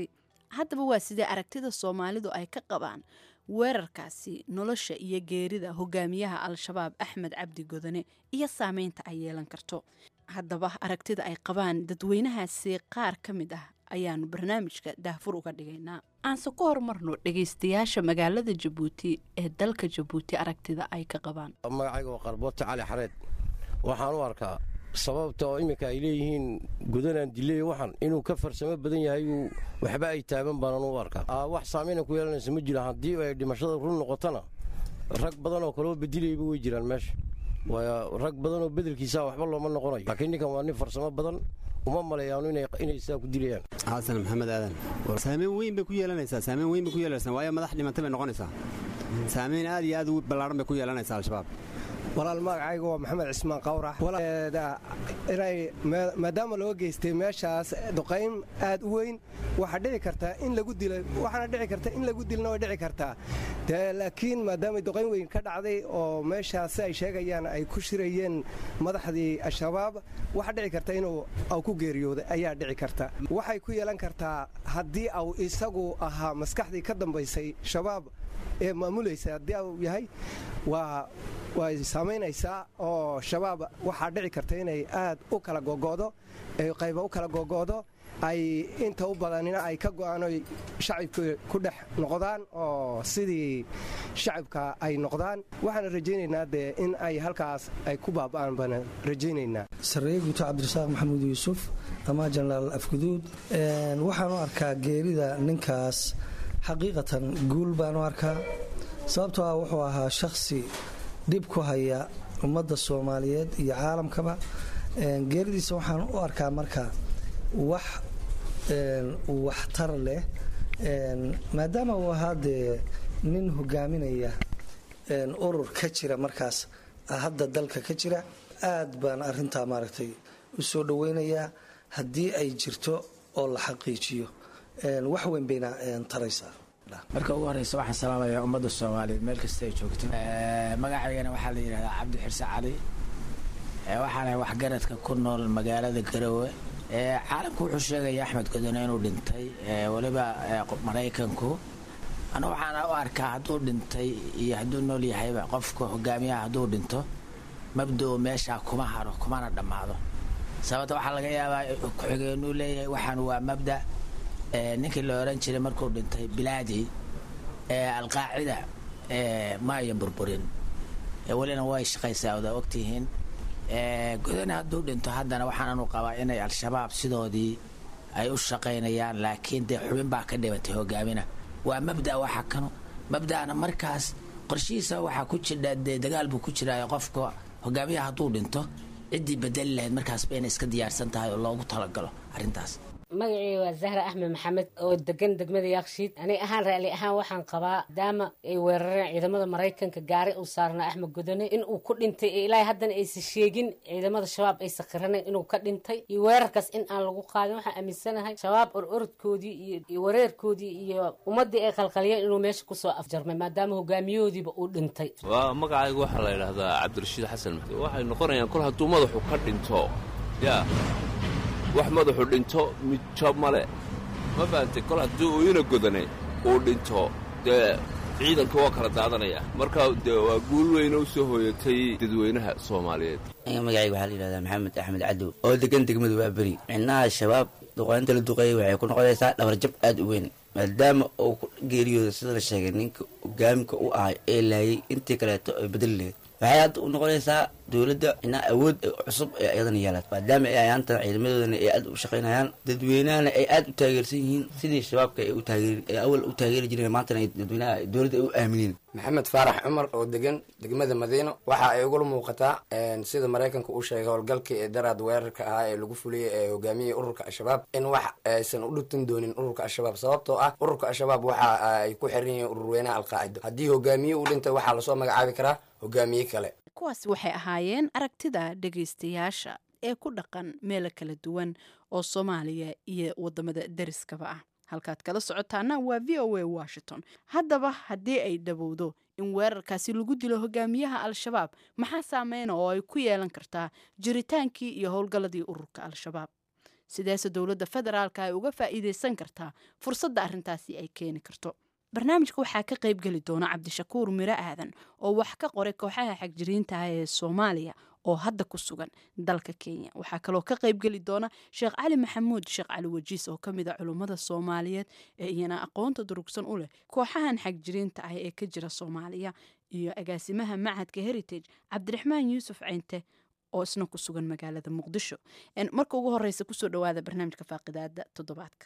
haddaba waa sidee aragtida soomaalidu ay ka qabaan weerarkaasi nolosha iyo geerida hogaamiyaha al-shabaab axmed cabdi godane iyo saameynta ay yeelan karto haddaba aragtida ay qabaan dadweynahaasi qaar ka mid ah ayaanu barnaamijka daahfur uga dhigaynaa aanse ku horumarno dhegaystayaasha magaalada jabuuti ee dalka jabuuti aragtida ay ka qabaan magacayga waa qarboota cali xareed waxaan u arkaa sababta oo iminka ay leeyihiin gudanaan diley waxan inuu ka farsamo badan yahay uu waxba ay taaban baanaan u arkaa wax saameyna ku yeelanaysa ma jira haddii ay dhimashada run noqotona rag badan oo kaleo bedilayba way jiraan meesha waayo rag badan oo bedelkiisa waxba looma noqonayo laakiin ninkan waa nin farsamo badan uma maleeyaano inay sidaa ku dilayaan xasan maxamed aadan saameyn weyn bay ku yeelanaysaa saameyn weyn bay ku yeelanaysaa waayo madax dhimantay bay noqonaysaa saameyn aad iyo aad u ballaaran bay ku yeelanaysaa al-shabaab walaal magacayga waa maxamed cismaan qawrax inay maadaama loo geystay meeshaas duqayn aad u weyn waxaa dhici kartaa in lagu dilo waxaana dhici karta in lagu dilna way dhici kartaa dee laakiin maadaama duqayn weyn ka dhacday oo meeshaas si ay sheegayaan ay ku shirayeen madaxdii al-shabaab waxaa dhici karta inuu au ku geeriyooday ayaa dhici karta waxay ku yeelan kartaa haddii au isagu ahaa maskaxdii ka dambaysay shabaab ee maamulaysa haddii au yahay waa way saamaynaysaa oo shabaab waxaa dhici karta inay aad u kala gogo'do qayba u kala gogo'do ay inta u badanina ay ka go'aan oy shacibka ku dhex noqdaan oo sidii shacibka ay noqdaan waxaana rajaynaynaa dee in ay halkaas ay ku baaba'aan baana rajaynaynaa sarreeye guuto cabdirasaaq maxamuud yuusuf ama jenaraal afguduud waxaan u arkaa geerida ninkaas xaqiiqatan guul baan u arkaa sababtoo ah wuxuu ahaa shakhsi dhib ku haya ummadda soomaaliyeed iyo caalamkaba geeridiisa waxaan u arkaa marka wax waxtar leh maadaama uu ahaa dee nin hogaaminaya urur ka jira markaas hadda dalka ka jira aad baan arintaa maaragtay u soo dhaweynayaa haddii ay jirto oo la xaqiijiyo wax weyn bayna taraysaa marka ugu horeysa waxaan salaamayaa ummadda soomaaliyeed meel kasta ay joogto magacaygana waxaa la yidhahdaa cabdi xirse cali waxaana waxgaradka ku nool magaalada garowe caalamku wuxuu sheegaya axmed godone inuu dhintay weliba maraykanku anu waxaana u arkaa hadduu dhintay iyo hadduu nool yahayba qofka hogaamiyaha hadduu dhinto mabdao meeshaa kuma haro kumana dhammaado sababta waxaa laga yaabaa ku-xigeenuu leeyahay waxaan waa mabda ninkii la oran jiray markuu dhintay bilaadi alqaacida ma ayan burburin welina way shaqaysaa oda ogtihiin godane hadduu dhinto haddana waxaananu qabaa inay al-shabaab sidoodii ay u shaqaynayaan laakiin dee xubin baa ka dhibatay hogaamina waa mabda waxa kano mabda'ana markaas qorshihiisa waxaa ku jidha dee dagaal buu ku jiraayo qofka hogaamiyaha hadduu dhinto ciddii bedeli lahayd markaasba inay iska diyaarsan tahay oo loogu talagalo arrintaas magacii waa zahra axmed maxamed oo degan degmada yaaqshiid aniga ahaan raali ahaan waxaan qabaa maadaama ay weerareen ciidamada maraykanka gaari uu saarnaa axmed godone in uu ku dhintay ee ilaahay haddana aysan sheegin ciidamada shabaab aysan qiranayn inuu ka dhintay iyo weerarkaas in aan lagu qaadin waxaan aaminsanahay shabaab ororodkoodii iyo wareerkoodii iyo ummaddii ay qalqaliyeen inuu meesha kusoo afjarmay maadaama hogaamiyahoodiiba uu dhintay waa magacaygu waxaa la yidhaahdaa cabdirashiid xasan maxdi waxay noqonayaan kol hadduu madaxu ka dhinto yaa wax madaxu dhinto midjo male ma fahamtay kol haddii uu ina godane uu dhinto dee ciidanka waa kala daadanaya marka dee waa guul weyne u soo hooyatay dadweynaha soomaaliyeed aniga magacayga waxaa la yidhahdaa maxamed axmed cadow oo degan degmadu waa beri micnaha shabaab duqaynta la duqeeyay waxay ku noqonaysaa dhabarjab aad u weyn maadaama uu ku geeriyooda sida la sheegay ninka hogaamika u ahay ee laayay intii kaleeto ay bedeli lahayd waxay hadda u noqonaysaa dowladda inaa awood cusub ee ayadana yeelaad maadaama ay ayaantan ciidamadoodana ay aad u shaqaynayaan dadweynahana ay aad u taageersan yihiin sidii shabaabka ay u taageeri ay awal u taageeri jireen maantana ay dadweynaha dowladda ay u aamineen maxamed faarax cumar oo degan degmada madiino waxa ay ugula muuqataa sida maraykanka uu sheegay howlgalkii ee daraad weerarka ahaa ee lagu fuliyey ee hogaamiyey ururka al-shabaab in wax aysan u dhutin doonin ururka al-shabaab sababtoo ah ururka al-shabaab waxa ay ku xiran yihiin ururweynaha alqaacido haddii hogaamiye uu dhintay waxaa lasoo magacaabi karaa hogaamiye kale kuwaasi waxay ahaayeen aragtida dhegaystayaasha ee ku dhaqan meelo kala duwan oo soomaaliya iyo wadamada deriskaba ah halkaad kala socotaana waa v o a washington haddaba haddii ay dhowowdo in weerarkaasi lagu dilo hogaamiyaha al-shabaab maxaa saameyna oo ay ku yeelan kartaa jiritaankii iyo howlgalladii ururka al-shabaab sideese dowladda federaalka ay uga faa'iideysan kartaa fursadda arrintaasi ay keeni karto barnaamijka waxaa ka qayb geli doona cabdishakuur miro aadan oo wax ka qoray kooxaha xagjiriintaah ee soomaaliya oo hadda ku sugan dalka kenya waxaa kaloo ka qayb geli doona sheekh cali maxamuud sheekh cali wajiis oo ka mid a culummada soomaaliyeed ee iyana aqoonta durugsan u leh kooxahan xagjiriinta ah ee ka jira soomaaliya iyo agaasimaha macadka heritage cabdiraxmaan yuusuf ceynte oo isna ku sugan magaalada muqdisho marka ugu horeysa kusoo dhawaada barnaamijka faaqidaada toddobaadka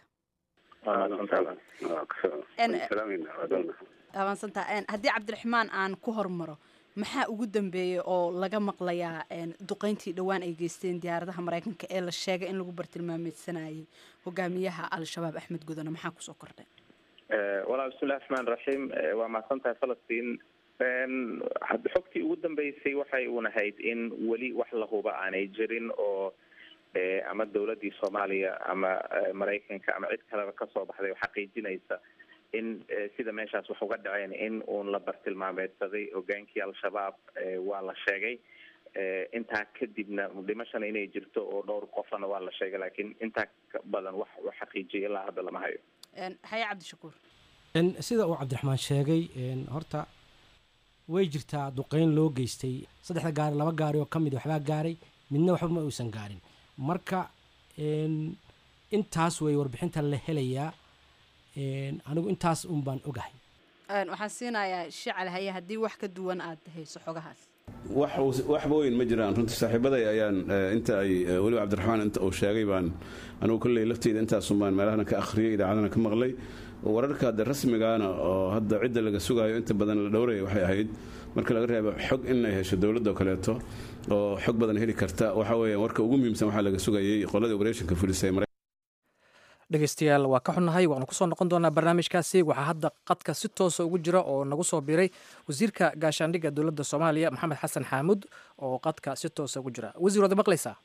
abaansantaa haddii cabdiraxmaan aan ku hormaro maxaa ugu dambeeyey oo laga maqlayaa duqeyntii dhowaan ay geysteen diyaaradaha mareykanka ee la sheegay in lagu bartilmaameedsanayay hogaamiyaha al-shabaab axmed gudane maxaa kusoo kordhay walaal bismillahi raxmaan raxiim waa mahadsan tahay falastiin xogtii ugu dambeysay waxay unahayd in weli wax la huba aanay jirin oo ama dowladdii soomaaliya ama maraykanka ama cid kaleba kasoo baxday oo xaqiijinaysa in sida meeshaas wax uga dhaceen in uun la bartilmaameedsaday hogaankii al-shabaab waa la sheegay intaa kadibna dhimashana inay jirto oo dhowr qofana waa la sheegay laakiin intaa badan wax u xaqiijiyay ilaa hadda lama hayo haye cabdishakuur sida uu cabdiraxmaan sheegay horta way jirtaa duqeyn loo geystay saddexda gaari laba gaari oo ka mid waxbaa gaaray midna waxba ma uusan gaarin marka intaas way warbixinta la helayaa anigu intaas un baan ogahay waxaan siinayaa shical haye haddii wax ka duwan aad hayso xogahaas waxba weyn ma jiraan runtii saaxiibaday ayaan inta ay weliba cabdiraxmaan inta uu sheegay baan anigu kolley lafteyda intaasun baan meelahana ka akhriyay idaacadana ka maqlay wararka hadda rasmigaana oo hadda cidda laga sugaayo inta badan la dhowraya waxay ahayd marka laga reebo xog inay hesho dowladda oo kaleeto oo xog badan heli karta waxa weeyaan warka ugu muhiimsan waxaa laga sugayay qoladii operetionka fulisay dhegeystayaal waa ka xunnahay waanu kusoo noqon doonaa barnaamijkaasi waxaa hadda qadka si toosa ugu jira oo nagu soo biiray wasiirka gaashaandhigga dowladda soomaaliya maxamed xasan xaamud oo qadka si toosa ugu jira wasiir waad maqlaysaa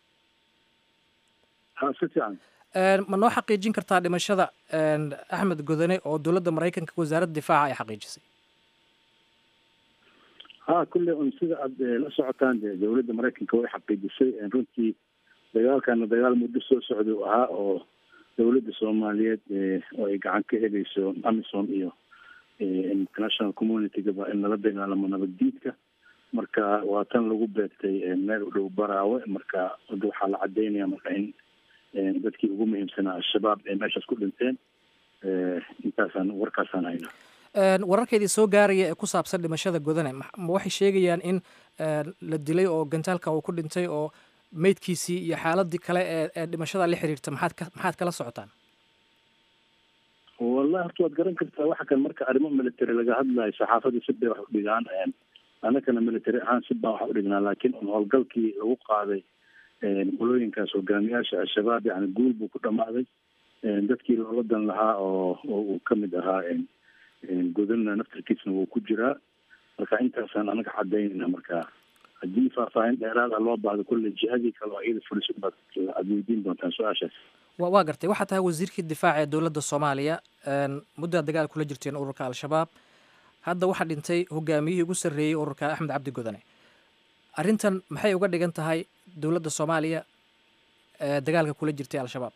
ma noo xaqiijin kartaa dhimashada axmed godane oo dowladda maraykanka wasaaradda difaaca ay xaqiijisay ha kulle un sida aad la socotaan de dowladda maraykanka way xaqiijisay runtii dagaalkana dagaal muddo soo socda u ahaa oo dowladda soomaaliyeed oo ay gacan ka helayso amison iyo international communitygaba in lala dagaalamo nabaddiidka marka waa tan lagu beegtay meel u dhow baraawe marka hadda waxaa la cadeynaya marka in dadkii ugu muhiimsanaa al-shabaab ay meeshaas ku dhinteen intaasaan warkaasaan haynaa wararkeedii soo gaaraya ee ku saabsan dhimashada godane ma waxay sheegayaan in la dilay oo gantaalka uu ku dhintay oo meydkiisii iyo xaaladii kale ee ee dhimashada la xiriirta maxaad ka maxaad kala socotaan wallahi horta waad garan kartaa waxa kan marka arrimo military laga hadlayo saxaafadii si bay wax u dhigaan annagana military ahaan si baan wax u dhignaa laakiin un howlgalkii lagu qaaday qolooyinkaas hogaamiyaasha al-shabaab yani guul buu ku dhamaaday dadkii loola dan lahaa oo oo uu kamid ahaa godana naftarkiisna wuu ku jiraa marka intaasaan anaga cadaynayna marka haddii faahfaahin dheeraada loo baahdo kulle jihadii kale oo iyada fuliso baad aad weydiin doontaan su-aashaas wa waa gartay waxaa tahay wasiirkii difaaca ee dowladda soomaaliya muddaa dagaal kula jirteen ururka al-shabaab hadda waxaa dhintay hogaamiyihii ugu sarreeyey ururka axmed cabdi godane arrintan maxay uga dhigan tahay dowladda soomaaliya ee dagaalka kula jirtay al-shabaab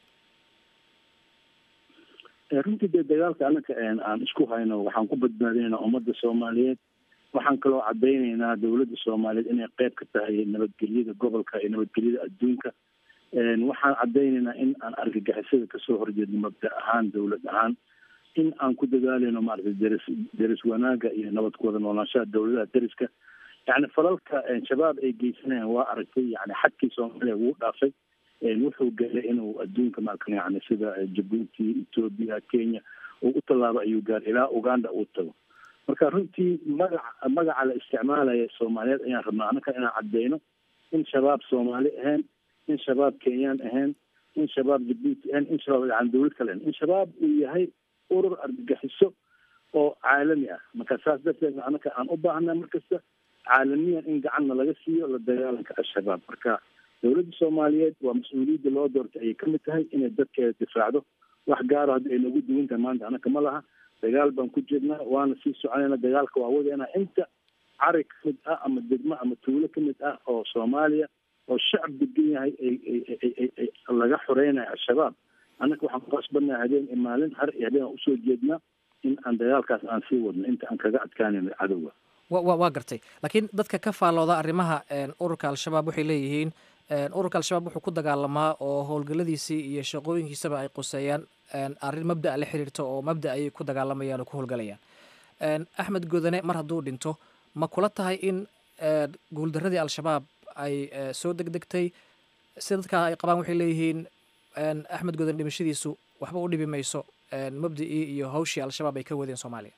runtii dee dagaalka anaka aan isku hayno waxaan ku badbaadinaynaa ummadda soomaaliyeed waxaan kaloo cadaynaynaa dowladda soomaaliyeed inay qeyb ka tahay nabadgelyada gobolka iyo nabadgelyada adduunka waxaan cadaynaynaa in aan argagixisada kasoo horjeedno mabda ahaan dowlad ahaan in aan ku dadaalayno maaragtay deris deris wanaaga iyo nabad ku wada noolaanshaha dowladaha deriska yani falalka shabaab ay geysanayaan waa aragtay yani xadkii soomaaliya wuu dhaafay wuxuu gaaray inuu adduunka maarka yani sida jabuuti ethoobia kenya uu u tallaabo ayuu gaaray ilaa uganda uu tago marka runtii magaca magaca la isticmaalaya soomaaliyeed ayaan rabnaa annaka inaan cadeyno in shabaab soomaali ahayn in shabaab kenyaan ahayn in shabaab jabuuti ahayn in shabaab yani dowlad kale ahayn in shabaab uu yahay urur argagixiso oo caalami ah marka saas darteed annaka aan u baahnaa markasta caalamiyan in gacanna laga siiyo la dagaalanka al-shabaab marka dowladda soomaaliyeed waa mas-uuliyadda loo doortay ayay kamid tahay inay dadkeeda difaacdo wax gaaro haddi ay nagu duwan tahay maanta annaka ma laha dagaal baan ku jirnaa waana sii soconayna dagaalka waa wadeena inta cari kamid ah ama degmo ama tuulo kamid ah oo soomaaliya oo shacab degan yahay laga xoreynayo al-shabaab annaga waxaan ku qasbannaha habeen iyo maalin har iyo habeen aan usoo jeednaa in aan dagaalkaas aan sii wadno inta aan kaga adkaanayno cadowga wa waa gartay laakiin dadka ka faallooda arrimaha ururka al-shabaab waxay leeyihiin ururka al-shabaab wuxuu ku dagaalamaa oo howlgalladiisii iyo shaqooyinkiisaba ay quseeyaan arrin mabda'a la xiriirta oo mabda ayay ku dagaalamayaan oo ku howlgalayaan axmed godane mar hadduu dhinto ma kula tahay in guuldaradii al-shabaab ay soo degdegtay si dadka ay qabaan waxay leeyihiin axmed godane dhimashadiisu waxba u dhibi mayso mabda'ii iyo hawshii al-shabaab ay ka wadeen soomaaliya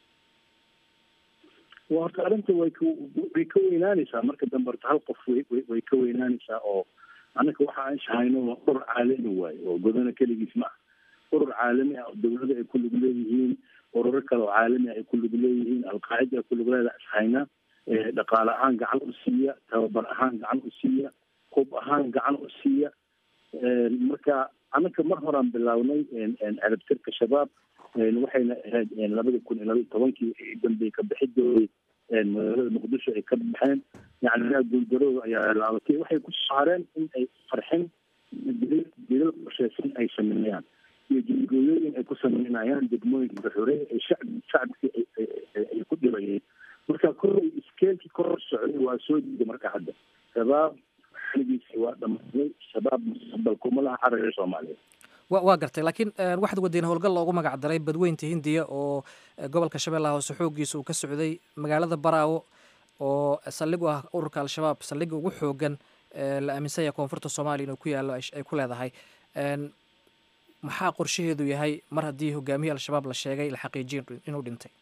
wa horta arrinta way way ka weynaanaysaa marka dambe horta hal qof way ka weynaanaysaa oo annaka waxa aan shahayno waa urur caalami waaye oo godana keligiis ma ah urur caalami ah oo dawlada ay ku lug leeyihiin ururo kale oo caalami ah ay ku lug leeyihiin alqaacida ay ku lug leedaha ishayna dhaqaale ahaan gacan u siiya tababar ahaan gacan u siiya hub ahaan gacan u siiya marka annaka mar horaan bilownay ciribtirka shabaab waxayna ahayd labada kun iyo labaiy tobankii dambey ka bixidooday magaalada muqdisho ay ka baxeen yani guuldarooda ayaa laabatay waxay ku saareen in ay farxin dilal qorsheysan ay sameeyaan iyo jilgooyooyin ay ku sameynayaan degmooyinka gaxureey ay shacb shacabkii ay ku dhibayeen marka kollay iskeelkii kor socday waa soo diiday marka hadda shabaab xiligiisi waa dhamaaday shabaab mustaqbal kuma laha caraga soomaaliya wa waa gartay laakiin waxaad wadeen howlgal loogu magac daray badweynta hindiya oo gobolka shabeellaha hoose xoogiisa uu ka socday magaalada baraawo oo saldhig u ah ururka al-shabaab saldhigga ugu xoogan la aaminsan yahay koonfurta soomaaliya inuu ku yaallo ay ku leedahay maxaa qorshaheedu yahay mar haddii hogaamiyii al-shabaab la sheegay la xaqiijiyo inuu dhintay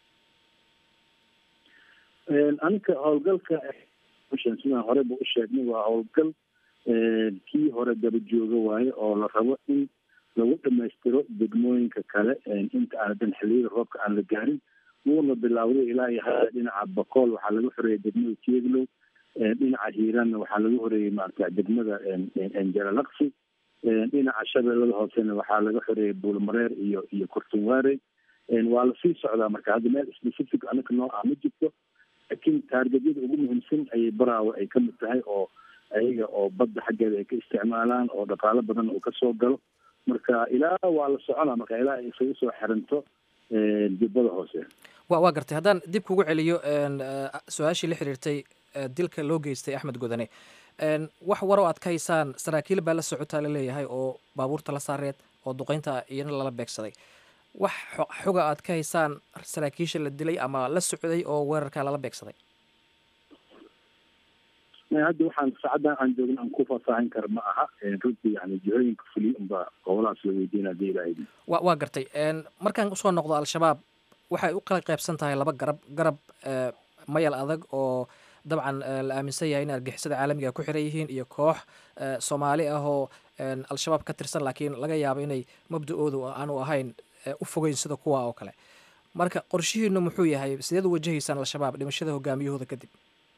aninka howlgalka sidaan horeba u sheegnay waa howlgal kii hore daba jooga waaye oo la rabo in lagu dhamaystiro degmooyinka kale inta aadan xiliyada roobka aan la gaarin wuuna bilowday ilaa iyo hadda dhinaca bakool waxaa laga xoreeyay degmada tieglow dhinaca hiiraanna waxaa laga horeeyey maarata degmada jalalaqsi dhinaca shabeellada hoosena waxaa laga xoreeyay buulmareer iyo iyo kurtunwaare waa lasii socdaa marka hadda meel specific anaka noo ah ma jirto laakiin taargetyada ugu muhiimsan ayay baraawe ay kamid tahay oo ayaga oo badda xaggeeda ay ka isticmaalaan oo dhaqaalo badan uu kasoo galo marka ilaa waa la soconaa marka ilaa ay isaga soo xiranto jubbada hoose wa waa gartay haddaan dib kugu celiyo su-aashii la xiriirtay dilka loo geystay axmed godane wax waroo aad ka haysaan saraakiil baa la socotaa la leeyahay oo baabuurta la saareed oo duqeynta iyana lala beegsaday wax xoga aad ka haysaan saraakiisha la dilay ama la socday oo weerarkaa lala beegsaday hadda waxaan saacaddan aan joogna aan ku faahfaahin kara ma aha runtii yani jihooyinka fuliy unbaa gobolahaas la weydiina hadii ilaahay wa waa gartay markaan usoo noqdo al-shabaab waxay u kala qaybsan tahay laba garab garab mayal adag oo dabcan la aaminsan yahay in argixisada caalamiga ku xiran yihiin iyo koox soomaali ah oo al-shabaab ka tirsan laakiin laga yaabo inay mabda-oodu aanu ahayn u fogeyn sida kuwa oo kale marka qorshihiinu muxuu yahay sideed u wajahaysaan al-shabaab dhimashada hogaamiyahooda kadib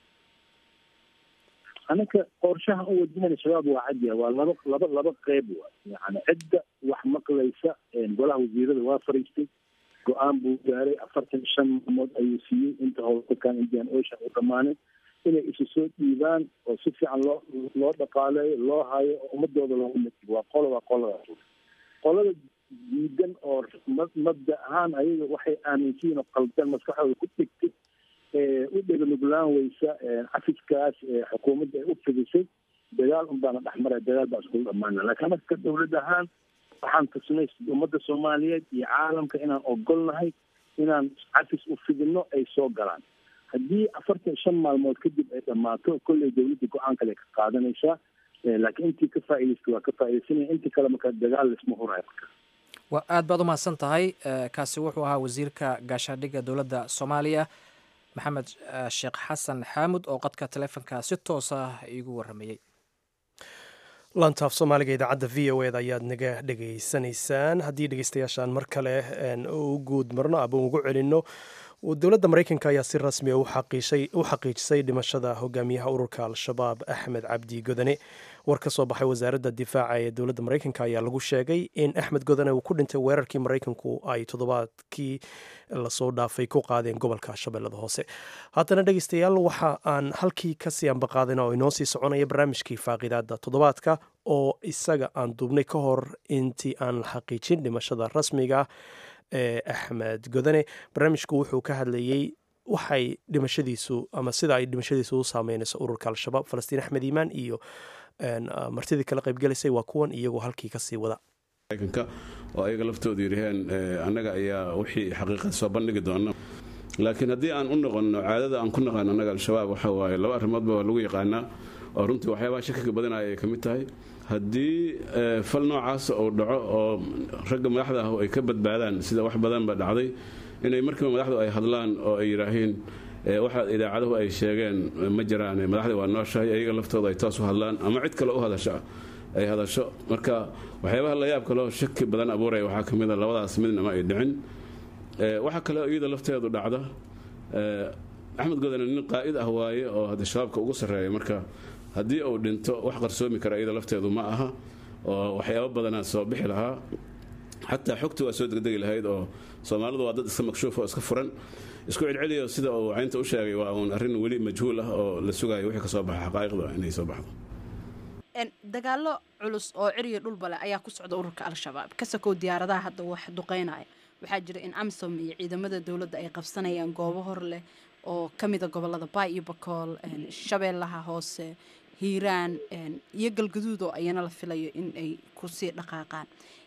anaka qorshaha u wajahana shabaab waa cadiya waa laba laba laba qeyb wa yani cidda wax maqlaysa golaha wasiirada waa fariistay go-aan buu gaaray afartan shan maalmood ayuu siiyey inta howlgalkan indian ocean u dhamaanin inay isu soo dhiibaan oo si fiican loo loo dhaqaaleeyo loo hayo oo ummadooda loogu matigo waa qola waa qoladaas qolada diidan oo mabda ahaan ayaga waxay aaminsiin oo qaldan maskaxdooda ku dhigtay u dheganuglaan weysa cafiskaas xukuumadda ay u fidisay dagaal un baana dhexmaraya dagaal baan iskula dhamaana lakiin anaka dawlad ahaan waxaan tusnay ummadda soomaaliyeed iyo caalamka inaan ogolnahay inaan cafis u fidino ay soo galaan haddii afartan shan maalmood kadib ay dhammaato kolley dawladda go-aan kale ka qaadanaysaa laakiin intii ka faa'idaystay waa ka faaidaysanaya intii kale marka dagaal laisma hurayo marka wa aad baad umahadsan tahay kaasi wuxuu ahaa wasiirka gaashaandhigga dowladda soomaaliya maxamed sheekh xasan xaamud oo qadka taleefonka si toos ah iigu waramayey lantaaf soomaaliga idaacadda v o eda ayaad naga dhegaysanaysaan haddii dhegeystayaashaan mar kale u guud marno aba ugu celinno dowladda maraykanka ayaa si rasmi u xaqiijisay dhimashada hogaamiyaha ururka al-shabaab axmed cabdi godane war ka soo baxay wasaaradda difaaca ee dowladda maraykanka ayaa lagu sheegay in axmed godane uu ku dhintay weerarkii maraykanku ay toddobaadkii lasoo dhaafay ku qaadeen gobolka shabeellada hoose haddana dhegeystayaal waxa aan halkii kasii ambaqaadana oo inoo sii soconaya barnaamijkii faaqidaada toddobaadka oo isaga aan duubnay ka hor intii aan la xaqiijin dhimashada rasmiga ee axmed godane barnaamijku wuxuu ka hadlayey waxay dhimashadiisu ama sida ay dhimashadiisu u saameynayso ururka al-shabaab falastiin axmed iimaan iyo martidii kala qaybgelaysay waa kuwan iyagoo halkii kasii wada maraykanka oo ayaga laftoodu yidhaheen annaga ayaa wixii xaqiiqad soo bandhigi doona laakiin haddii aan u noqonno caadada aan ku naqaano annaga al-shabaab waxa waaye laba arrimoodba waa lagu yaqaanaa oo runtii waxyaabaha shakiga badanaya ay ka mid tahay haddii fal noocaas uu dhaco oo ragga madaxda ah ay ka badbaadaan sida wax badanba dhacday inay markiiba madaxdu ay hadlaan oo ay yidhaahiin waxa idaacaduhu ay sheegeen ma jiraan madaxda waa nooshahay ayaga laftooda ay toos u hadlaan ama cid kale u hadasho ay hadasho marka waxyaabaha la yaab kaleo shaki badan abuuraya waxaa ka mid a labadaas midnama ay dhicin waxaa kale iyada lafteedu dhacda axmed godane nin qaa'id ah waaye oo hadda shabaabka ugu sarreeya marka haddii uu dhinto wax qarsoomi kara iyada lafteedu ma aha oo waxyaabo badanaa soo bixi lahaa xataa xogti waa soo degdegi lahayd oo soomaalidu waa dad iska makshuuf oo iska furan isku celceliyo sida uu caynta u sheegay waa uun arrin weli majhuul ah oo la sugayo wixii ka soo baxa xaqaa'iqda inay soo baxdo dagaalo culus oo ciriyo dhulbale ayaa ku socda ururka al-shabaab ka sakow diyaaradaha hadda wax duqeynaya waxaa jira in amsom iyo ciidamada dowladda ay qabsanayaan goobo hor leh oo ka mida gobolada baay iyo bakool shabeellaha hoose hiiraan iyo galgaduud oo ayana la filayo in ay kusii dhaqaaqaan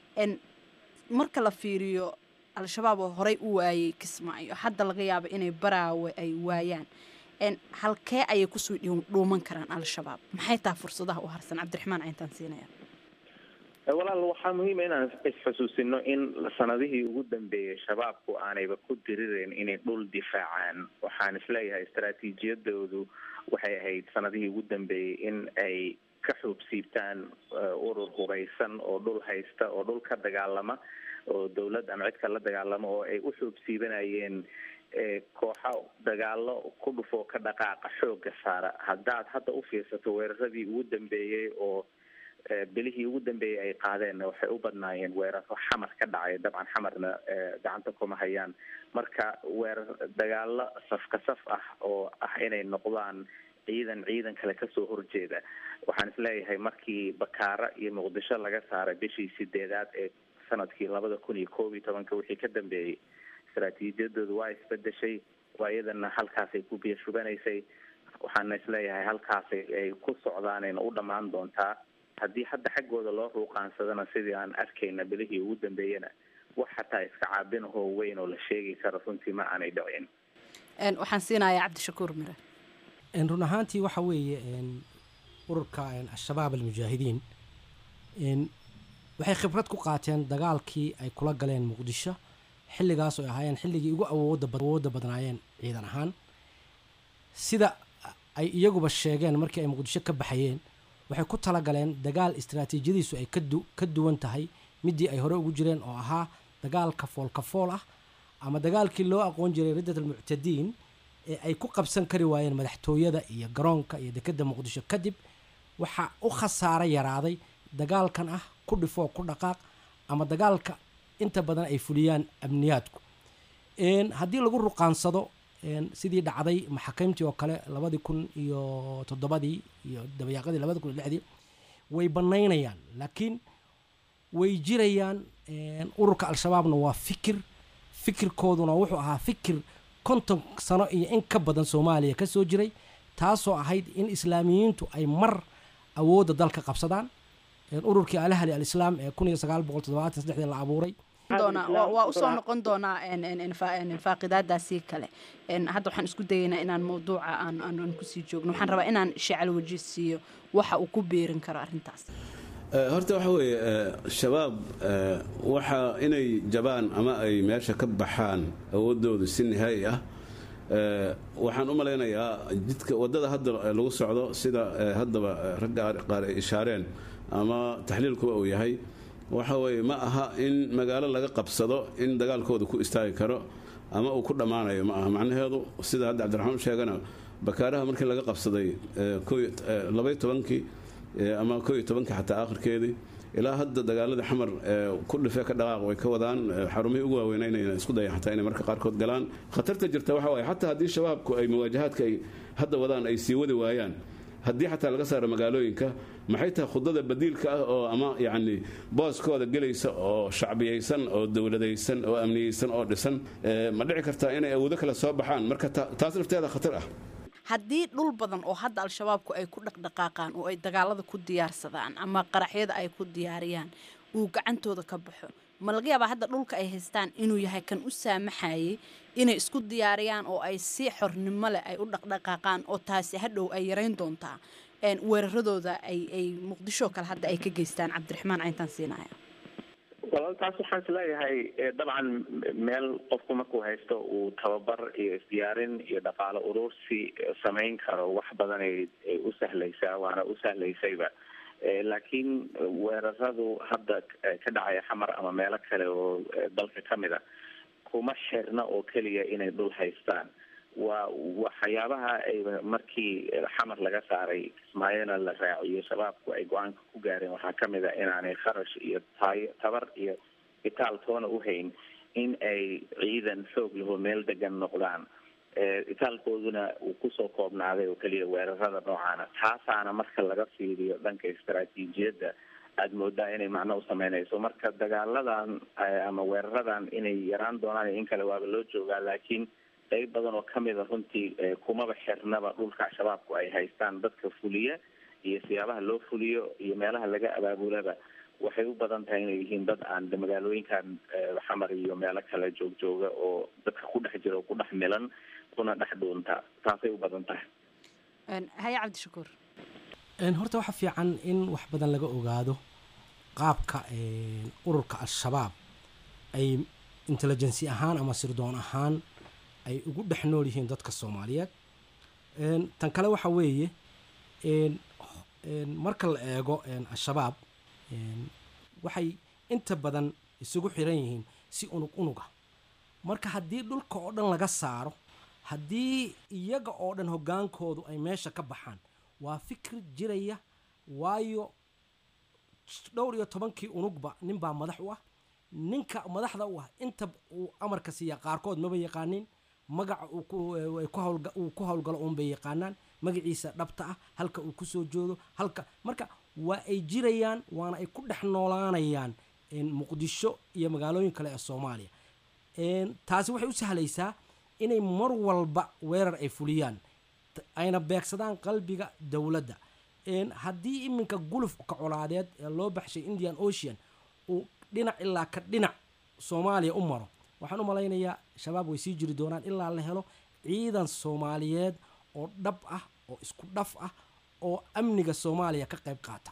marka la fiiriyo al-shabaab oo horey u waayey kismaayo hadda laga yaabo inay baraawe ay waayaan halkee ayay kusoo dhuuman karaan al-shabaab maxay taha fursadaha u harsan cabdiraxmaan cayntaan siinaya walaal waxaa muhiima inaan isxusuusino in sanadihii ugu dambeeyey shabaabku aanayba ku dirireyn inay dhul difaacaan waxaan isleeyahay istaraatiijiyadoodu waxay ahayd sanadihii ugu dambeeyey in ay ka xuubsiibtaan urur huraysan oo dhul haysta oo dhul ka dagaalama oo dowlad ama cid kala dagaalama oo ay u xuubsiibanayeen kooxa dagaalo ku dhufoo ka dhaqaaqa xooga saara haddaad hadda u fiirsato weeraradii ugu dambeeyey oo bilihii ugu dambeeyey ay qaadeenna waxay u badnaayeen weeraro xamar ka dhacay dabcan xamarna gacanta kuma hayaan marka weerar dagaalo safka saf ah oo ah inay noqdaan ciidan ciidan kale kasoo horjeeda waxaan isleeyahay markii bakaara iyo muqdisho laga saaray bishii sideedaad ee sanadkii labada kun iyo koob iyo tobanka wixii ka dambeeyey istaraatiijiyadoodu waa isbedeshay waayadana halkaasay ku biyo shubanaysay waxaana isleeyahay halkaasay ay ku socdaanayna u dhammaan doontaa haddii hadda xaggooda loo ruuqaansadana sidii aan arkayna bilihii ugu dambeeyana wax xataa iska caabinahoo weyn oo la sheegi karo runtii ma aanay dhicin waxaan siinayaa cabdishakuur mire run ahaantii waxa weeye ururka al-shabaab almujaahidiin waxay khibrad ku qaateen dagaalkii ay kula galeen muqdisho xilligaas oo ay ahaayeen xilligii ugu awoodda badnaayeen ciidan ahaan sida ay iyaguba sheegeen markii ay muqdisho ka baxayeen waxay ku talagaleen dagaal istaraatiijiyadiisu ay ka duwan tahay midii ay hore ugu jireen oo ahaa dagaalka foolkafool ah ama dagaalkii loo aqoon jiray riddat almuctadiin ee ay ku qabsan kari waayeen madaxtooyada iyo garoonka iyo dekedda muqdisho kadib waxaa u khasaaro yaraaday dagaalkan ah ku dhifoo ku dhaqaaq ama dagaalka inta badan ay fuliyaan amniyaadku haddii lagu ruqaansado sidii dhacday maxaakiimtii oo kale labadii kun iyo toddobadii iyo dabayaaqadii labadi kun iyo lixdii way banaynayaan laakiin way jirayaan ururka al-shabaabna waa fikir fikirkooduna wuxuu ahaa fikir konton sano iyo in ka badan soomaaliya ka soo jiray taasoo ahayd in islaamiyiintu ay mar awoodda dalka qabsadaan ururkii alahli alislaam ee kun iyo sagaal boqol toddobaatan saddexdii la abuuray waa usoo noqon doonaa faaqidaadaasii kale hadda waxaan isku dayaynaa inaan mawduuca aan kusii joogno waxaan rabaa inaan sheecal waji siiyo waxa uu ku beerin karo arrintaas horta waxa weeye shabaab waxa inay jabaan ama ay meesha ka baxaan awoodoodu si nihaayi ah waxaan u malaynayaa jidka waddada hadda lagu socdo sida haddaba ragga qaar ay ishaareen ama taxliilkuba uu yahay waxa weeye ma aha in magaalo laga qabsado in dagaalkooda ku istaagi karo ama uu ku dhammaanayo ma aha macnaheedu sida hadda cabdiraxmaan sheegana bakaaraha markii laga qabsaday labay tobankii ama koo iyo tobankii xataa aakhirkeedii ilaa hadda dagaaladii xamar ku dhifee ka dhaqaaq way ka wadaan xarumihii ugu waaweynaa inay isku dayaan xataa inay marka qaarkood galaan khatarta jirta waxa waaye xataa haddii shabaabku ay muwaajahaadka ay hadda wadaan ay sii wadi waayaan haddii xataa laga saaro magaalooyinka maxay tahay khudada badiilka ah oo ama yacni booskooda gelaysa oo shacbiyaysan oo dowladaysan oo amniyeysan oo dhisan ma dhici kartaa inay awoodo kale soo baxaan marka taas lafteeda khatar ah haddii dhul badan oo hadda al-shabaabku ay ku dhaqdhaqaaqaan oo ay dagaalada ku diyaarsadaan ama qaraxyada ay ku diyaariyaan uu gacantooda ka baxo ma laga yaabaa hadda dhulka ay haystaan inuu yahay kan u saamaxayay inay isku diyaariyaan oo ay si xornimo leh ay u dhaqdhaqaaqaan oo taasi hadhow ay yarayn doontaa weeraradooda ay muqdisho kale hadda ay ka geystaan cabdiraxmaan cayntaan siinaya walaal taas waxaan isleeyahay dabcan meel qofku markuu haysto uu tababar iyo isdiyaarin iyo dhaqaalo urursi samayn karo wax badan ay u sahlaysaa waana u sahlaysayba laakiin weeraradu hadda ka dhacaya xamar ama meelo kale oo dalka ka mid a kuma xirna oo keliya inay dhul haystaan waa waxyaabaha ay markii xamar laga saaray kismaayona la raaciyo shabaabku ay go-aanka ku gaareen waxaa kamid a inaanay kharash iyo tayo tabar iyo itaal toona uhayn in ay ciidan xoog laho meel degan noqdaan itaalkooduna uu kusoo koobnaaday oo keliya weerarada noocaana taasaana marka laga fiiriyo dhanka istaraatiijiyadda aada moodaa inay macno u sameynayso marka dagaaladan ama weeraradan inay yaraan doonaan in kale waaba loo joogaa laakiin qayb badan oo kamid a runtii kumaba xirnaba dhulka shabaabku ay haystaan dadka fuliya iyo siyaabaha loo fuliyo iyo meelaha laga abaabulaba waxay u badan tahay inay yihiin dad aan magaalooyinkan xamar iyo meelo kale joogjooga oo dadka ku dhex jira oo ku dhex milan kuna dhex dhuunta taasay u badan tahay haye cabdishakuur horta waxa fiican in wax badan laga ogaado qaabka ururka al-shabaab ay intelligency ahaan ama sirdoon ahaan ay ugu dhex nool yihiin dadka soomaaliyeed tan kale waxa weeye marka la eego al-shabaab waxay inta badan isugu xiran yihiin si unug unuga marka haddii dhulka oo dhan laga saaro haddii iyaga oo dhan hoggaankoodu ay meesha ka baxaan waa fikri jiraya waayo dhowr iyo tobankii unugba ninbaa madax u ah ninka madaxda u ah inta uu amarka siiya qaarkood maba yaqaanin magaca uu ku howlgalo uunbay yaqaanaan magaciisa dhabta ah halka uu kusoo joodo halka marka waa ay jirayaan waana ay ku dhex noolaanayaan muqdisho iyo magaalooyin kale ee soomaaliya taasi waxay u sahlaysaa inay mar walba weerar ay fuliyaan ayna beegsadaan qalbiga dowladda haddii iminka gulufka colaadeed ee loo baxshay indian ocean uu dhinac ilaa ka dhinac soomaaliya u maro waxaan u malaynayaa shabaab way sii jiri doonaan ilaa la helo ciidan soomaaliyeed oo dhab ah oo isku dhaf ah oo amniga soomaaliya ka qayb qaata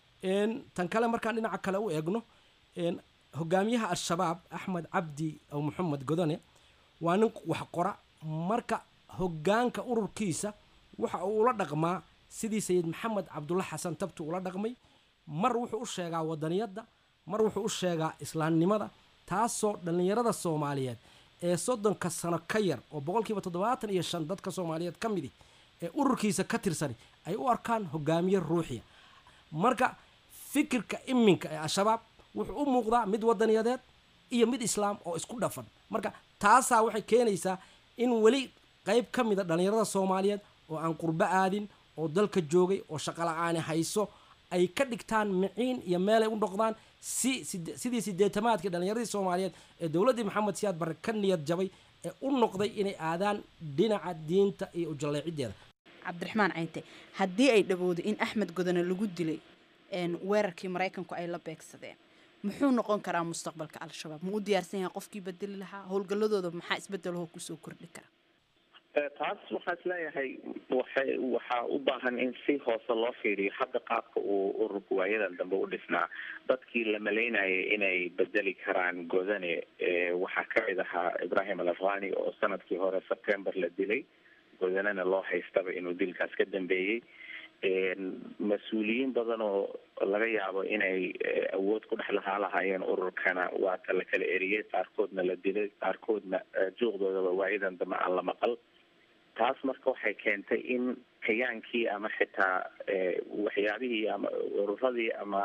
tan kale markaan dhinaca kale u eegno hogaamiyaha al-shabaab axmed cabdi aw maxamed godone waa nin wax qora marka hogaanka ururkiisa waxa uu ula dhaqmaa sidii sayid maxamed cabdulla xasan tabtu ula dhaqmay mar wuxuu u sheegaa wadaniyadda mar wuxuu u sheegaa islaamnimada taasoo dhallinyarada soomaaliyeed ee soddonka sano ka yar oo boqolkiiba toddobaatan iyo shan dadka soomaaliyeed ka midi ee ururkiisa ka tirsani ay u arkaan hogaamiye ruuxiya marka fikirka iminka ee al-shabaab wuxuu u muuqdaa mid wadaniyadeed iyo mid islaam oo isku dhafan marka taasaa waxay keenaysaa in weli qayb ka mida dhallinyarada soomaaliyeed oo aan qurbo aadin oo dalka joogay oo shaqala-aani hayso ay ka dhigtaan miciin iyo meelay u noqdaan si sidii sideetamaadkii dhallinyaradii soomaaliyeed ee dowladdii maxamed siyaad barre ka niyad jabay ee u noqday inay aadaan dhinaca diinta iyo ujalleecideeda cabdiraxmaan caynte haddii ay dhawoodo in axmed godone lagu dilay weerarkii maraykanku ay la beegsadeen muxuu noqon karaa mustaqbalka al-shabaab ma u diyaarsan yahay qofkii bedeli lahaa howlgalladooda maxaa isbedelahoo kusoo kordhi kara taas waxaa isleeyahay waxay waxaa u baahan in si hoose loo fiiriyo hadda qaabka uu ururka waayadan dambe u dhisnaa dadkii la malaynayay inay bedeli karaan godane waxaa kamid ahaa ibrahim al afghani oo sanadkii hore september la dilay godanena loo haystaba inuu dilkaas ka dambeeyey mas-uuliyiin badan oo laga yaabo inay awood ku dhex lahaa lahaayeen ururkana waata la kala eriyey qaarkoodna la dilay qaarkoodna juuqdoodaba waayadan dambe aan la maqal taas marka waxay keentay in kayaankii ama xitaa waxyaabihii ama ururadii ama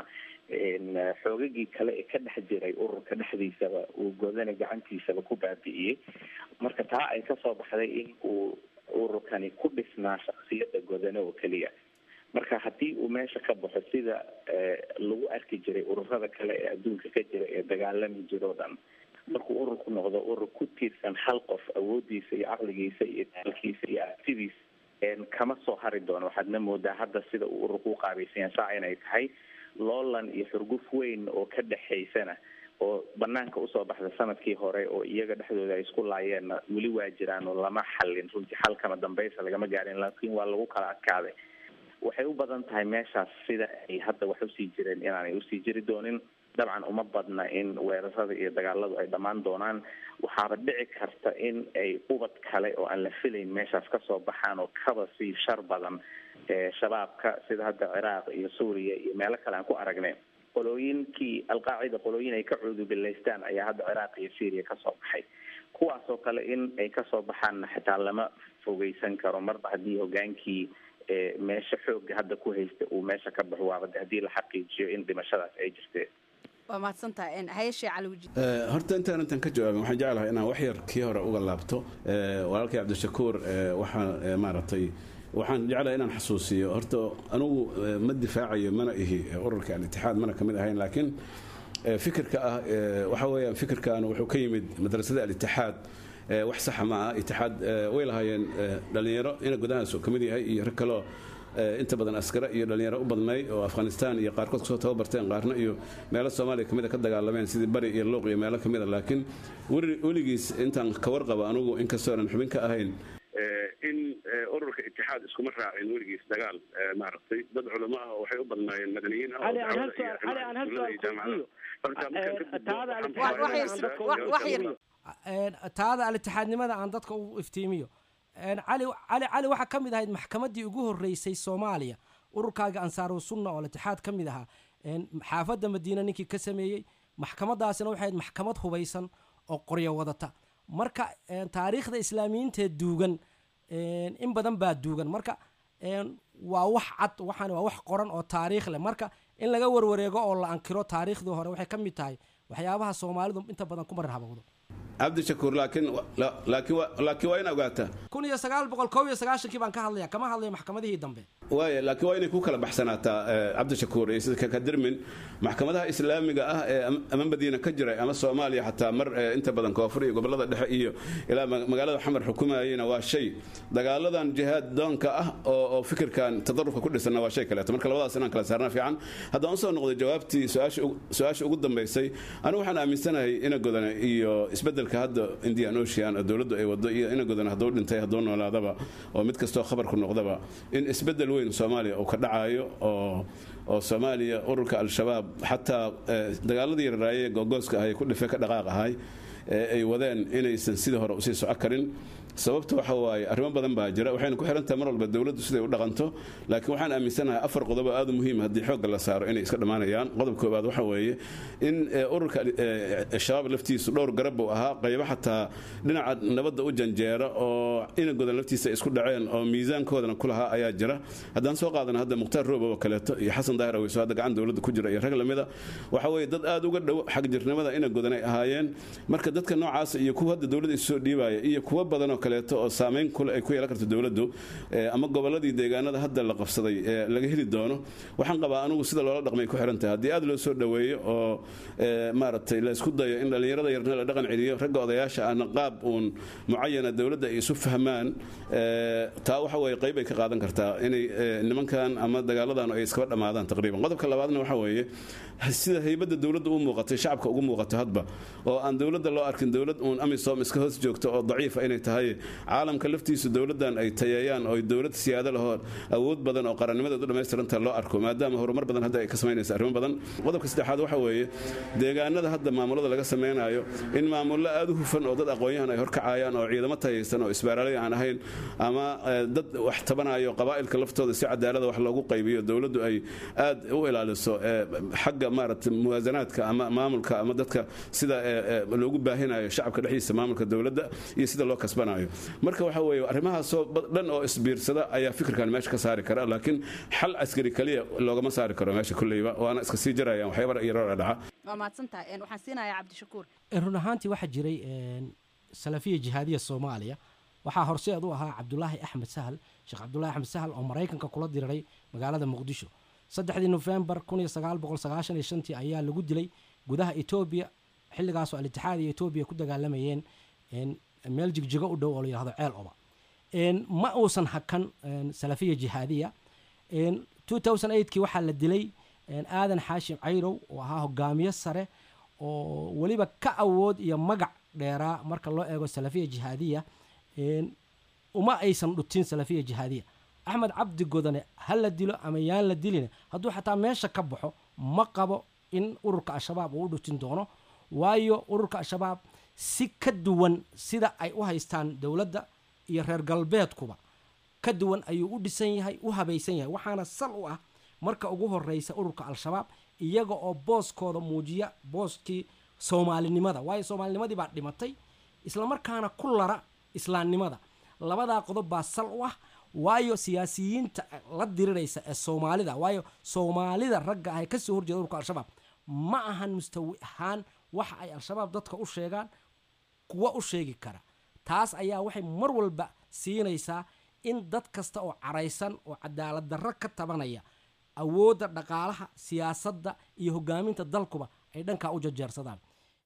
xoogagii kale ee ka dhex jiray ururka dhexdiisaba uu godana gacantiisaba ku baabi'iyey marka taa ay kasoo baxday in uu ururkani ku dhisnaa shaksiyada godane oo keliya marka haddii uu meesha ka baxo sida lagu arki jiray ururada kale ee adduunka ka jira ee dagaalami jiro o dhan markuu ururku noqdo urur ku tiirsan hal qof awoodiisa iyo caqligiisa iyo taalkiisa iyo aragtidiisa kama soo hari doono waxaadna moodaa hadda sida uu ururku u qaabaysan saa inay tahay loolan iyo xurguf weyn oo ka dhexaysana oo banaanka usoo baxda sanadkii hore oo iyaga dhexdooda ay isku laayeenna weli waa jiraan oo lama xallin runtii xalkama dambaysa lagama gaarin laakiin waa lagu kala adkaaday waxay u badan tahay meeshaas sida ay hadda wax usii jireen inaanay usii jiri doonin dabcan uma badna in weerarada iyo dagaaladu ay dhammaan doonaan waxaaba dhici karta in ay ubad kale oo aan la filayn meeshaas kasoo baxaan oo kaba sii shar badan shabaabka sida hadda ciraaq iyo suuriya iyo meelo kale aan ku aragnay qolooyinkii alqaacida qolooyin ay ka cuudubilaystaan ayaa hadda ciraaq iyo syria kasoo baxay kuwaas oo kale in ay kasoo baxaanna xitaa lama fogeysan karo marba haddii hogaankii meesha xooga hadda ku haysta uu meesha ka baxo waaba haddii la xaqiijiyo in dhimashadaas ay jirteen waa mahadsantahay hayashee caliwji horta intaan intan ka jawaabin waxaan jeclahay inaan wax yar kii hore uga laabto walaalkay cabdishakuur waxaa maaragtay waxaan jeclahay inaan xasuusiyo horta anugu ma difaacayo mana ihi ururka al-itixaad mana kamid ahayn laakiin fikirka ah waxa weeyaan fikirkan wuxuu ka yimid madrasada al-itixaad wax saxa ma ah itixaad way lahaayeen dhalinyaro ina gudahaas ka mid yahay iyo rag kaloo inta badan askare iyo dhalinyaro u badnay oo afghanistan iyo qaarkood kusoo tababarteen qaarna iyo meelo soomaaliya kamid a ka dagaalameen sidii bari iyo luuq iyo meelo kamid a laakiin weligiis intaan ka warqaba anugu inkastoo aanan xubin ka ahayn in ururka itixaad iskuma raacin weligiis dagaal maaragtay dad culamo ah oo waxay u badnaayeen madaniyiin ah taada al-itixaadnimada aan dadka u iftiimiyo cali cali cali waxaa ka mid ahayd maxkamaddii ugu horreysay soomaaliya ururkaaga ansaaru sunna oo al-itixaad ka mid ahaa xaafadda madiina ninkii ka sameeyey maxkamadaasina waxay ahayd maxkamad hubaysan oo qoryo wadata marka taariikhda islaamiyiinteed duugan in badan baa duugan marka waa wax cad waxaan waa wax qoran oo taariikh leh marka in laga warwareego oo la ankiro taariikhdii hore waxay ka mid tahay waxyaabaha soomaalidu inta badan ku marar habowdo cabdishakuur laakiin laakiin laakiin waa in ogaataa kun iyo sagaal boqol kow iyo sagaashankii baan ka hadlaya kama hadlayo maxkamadihii dambe waaya laakiin waa inay ku kala baxsanaataa cabdishakuur iyo sida kakadirmin maxkamadaha islaamiga ah ee ama madiina ka jiray ama soomaaliya xataa mar inta badan koonfur iyo gobolada dhexe iyo ilaa magaalada xamar xukumayeyna waa shay dagaaladan jihaad doonka ah oo fikirkan tadarufka ku dhisanna waa shay kaleeto marka labadaas inaan kala saarna fiican haddaan usoo noqday jawaabtii su-aasha ugu dambaysay anigu waxaan aaminsanahay ina godana iyo isbedelka hadda indian ocean oo dowladdu ay wado iyo ina godana hadduu dhintay hadduu noolaadaba oo mid kastoo khabarku noqdaba in isbedel weyn soomaaliya uu ka dhacayo oo oo soomaaliya ururka al-shabaab xataa dagaaladii yararaaye googooska ahay ku dhife ka dhaqaaq ahay ee ay wadeen inaysan sidii hore usii soco karin sababta waxa waaye arrimo badan baa jira waxayna ku xirantahay mar walba dowladdu siday u dhaqanto laakiin waxaan aaminsanahay afar qodob oo aad u muhiim haddii xoogga la saaro inay iska dhammaanayaan qodob koobaad waxa weeye in ururka shabaab laftiisu dhowr garab uu ahaa qaybo xataa dhinaca nabadda u janjeera oo inagodan laftiisa isku dhaceen oo miisaankoodana ku lahaa ayaa jira haddaan soo qaadana hadda mukhtaar roobo oo kaleeto iyo xasan daahir aweyso hadda gacan dowladda ku jira iyo rag lamida waxa weeye dad aad uga dhow xagjirnimada inagodan ay ahaayeen marka dadka noocaas iyo kuwa hadda dowladda isu soo dhiibaya iyo kuwa badan oo kaleeto oo saameyn kule ay ku yeelan karto dowladdu ama goboladii deegaanada hadda la qabsaday ee laga heli doono waxaan qabaa anugu sida loola dhaqmay ku xiran tahay haddii aad loo soo dhoweeyo oo maaragtay la isku dayo in dhallinyarada yarna la dhaqan celiyo ragga odayaasha ahna qaab uun mucayana dowladda ay isu fahmaan taa waxa weeye qayb ay ka qaadan kartaa inay nimankan ama dagaaladan ay iskaba dhammaadaan taqriiban qodobka labaadna waxa weeye sida haybadda dowladda u muuqatay shacabka ugu muuqato hadba oo aan dowladda loo arkin dowlad uun amisom iska hoos joogto oo daciifa inay tahay caalamka laftiisu dowladdan ay tayeeyaan oo dowlad siyaado lahoo awood badan oo qarannimadeed u dhammaystiranta loo arko maadaama horumar badan hadda ay ka samaynaysa arrimo badan qodobka saddexaad waxa weeye deegaanada hadda maamulada laga samaynayo in maamullo aad u hufan oo dad aqoon-yahan ay horkacayaan oo ciidamo tayaysan oo isbaaraalay aan ahayn ama dad wax tabanayo qabaa'ilka laftooda si cadaalada wax loogu qaybiyo dowladdu ay aad u ilaaliso xagga maarata muwaasanaadka ama maamulka ama dadka sida loogu baahinayo shacabka dhexdiisa maamulka dowladda iyo sida loo kasbanayo marka waxa weeye arrimahaasoo dhan oo isbiirsada ayaa fikirkan meesha ka saari kara laakiin xal askari kaliya loogama saari karo meesha kulleyba waana iska sii jarayaan waxyaaba yaroo dhaca waa mahadsantahay waxaan siinayaa cabdishakuur run ahaantii waxaa jiray salafiya jihaadiya soomaaliya waxaa horseed u ahaa cabdulaahi axmed sahal sheekh cabdulaahi axmed sahal oo maraykanka kula diriray magaalada muqdisho saddexdii nofembar kun iyo sagaal boqol sagaashan iyo shantii ayaa lagu dilay gudaha etoobiya xilligaasoo al-itixaad iyo etoobiya ku dagaalamayeen meel jigjigo u dhow oo la yihahdo ceel oba ma uusan hakan salafiya jihaadiya kii waxaa la dilay aadan xaashim cayrow oo ahaa hogaamiye sare oo weliba ka awood iyo magac dheeraa marka loo eego salafiya jihaadiya uma aysan dhutin salafiya jihaadiya axmed cabdi godane ha la dilo ama yaan la dilina hadduu xataa meesha ka baxo ma qabo in ururka al-shabaab uu u dhutin doono waayo ururka al-shabaab si ka duwan sida ay u haystaan dowladda iyo reer galbeedkuba ka duwan ayuu u dhisan yahay u habaysan yahay waxaana sal u ah marka ugu horeysa ururka al-shabaab iyaga oo booskooda muujiya booskii soomaalinimada waayo soomaalinimadii baa dhimatay islamarkaana ku lara islaamnimada labadaa qodob baa sal u ah waayo siyaasiyiinta la diriraysa ee soomaalida waayo soomaalida ragga ah ee kasoo horjeeda ururka al-shabaab ma ahan mustawi ahaan waxa ay al-shabaab dadka u sheegaan kuwa u sheegi kara taas ayaa waxay mar walba siinaysaa in dad kasta oo caraysan oo cadaalad darro ka tabanaya awoodda dhaqaalaha siyaasadda iyo hogaaminta dalkuba ay dhankaa u jajeersadaan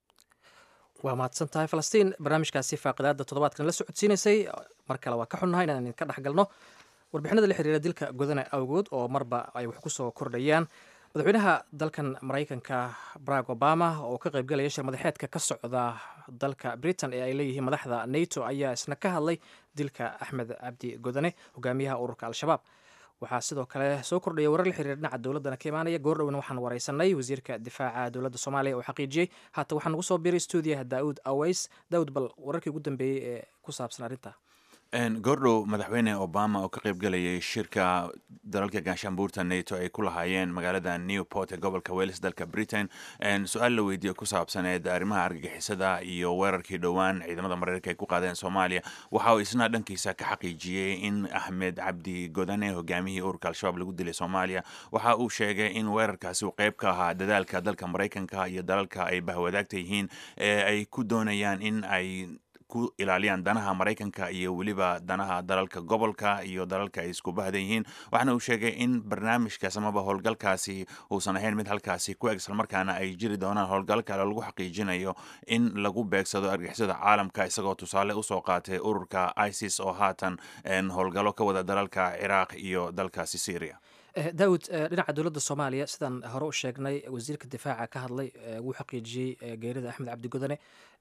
waa mahadsan tahay falastiin barnaamijkaasi faaqidaada toddobaadkan la socodsiinaysay mar kale waa ka xunnahay inaan idinka dhex galno warbixinada la xiriira dilka godana awgood oo marba ay wax ku soo kordhayaan madaxweynaha dalkan maraykanka barack obama oo ka qaybgalaya shir madaxeedka ka socda dalka britain ee ay leeyihiin madaxda nato ayaa isna ka hadlay dilka axmed cabdi godane hogaamiyaha ururka al-shabaab waxaa sidoo kale soo kordhaya warar la xiriira dhinaca dowladdana ka imaanaya goordhowna waxaan wareysanay wasiirka difaaca dowladda soomaaliya oo xaqiijiyey haatan waxaa nagu soo biiray stuudiyaha daauud aways daawud bal wararkii ugu dambeeyey ee ku saabsan arrinta goordhow madaxweyne obama oo ka qaybgalayay shirka dalalka gaashaanbuurta nato ay ku lahaayeen magaalada newport ee gobolka wales dalka britain su-aal la weydiiye ku saabsaneed arrimaha argagixisada iyo weerarkii dhowaan ciidamada mareykanka ay ku qaadeen soomaaliya waxa uu isna dhankiisa ka xaqiijiyey in axmed cabdi godane hogaamihii ururka al-shabaab lagu dilay soomaaliya waxa uu sheegay in weerarkaasi uu qayb ka ahaa dadaalka dalka maraykanka iyo dalalka ay bahwadaagta yihiin ee ay ku doonayaan in ay ku ilaaliyaan danaha maraykanka iyo weliba danaha dalalka gobolka iyo dalalka ay isku bahdan yihiin waxaana uu sheegay in barnaamijkaas amaba howlgalkaasi uusan ahayn mid halkaasi ku eg islamarkaana ay jiri doonaan howlgal kale lagu xaqiijinayo in lagu beegsado argixisada caalamka isagoo tusaale usoo qaatay ururka isis oo haatan howlgallo ka wada dalalka ciraaq iyo dalkaasi syria daawud dhinaca dowladda soomaaliya sidaan hore u sheegnay wasiirka difaaca ka hadlay wuu xaqiijiyey geerida axmed cabdi godane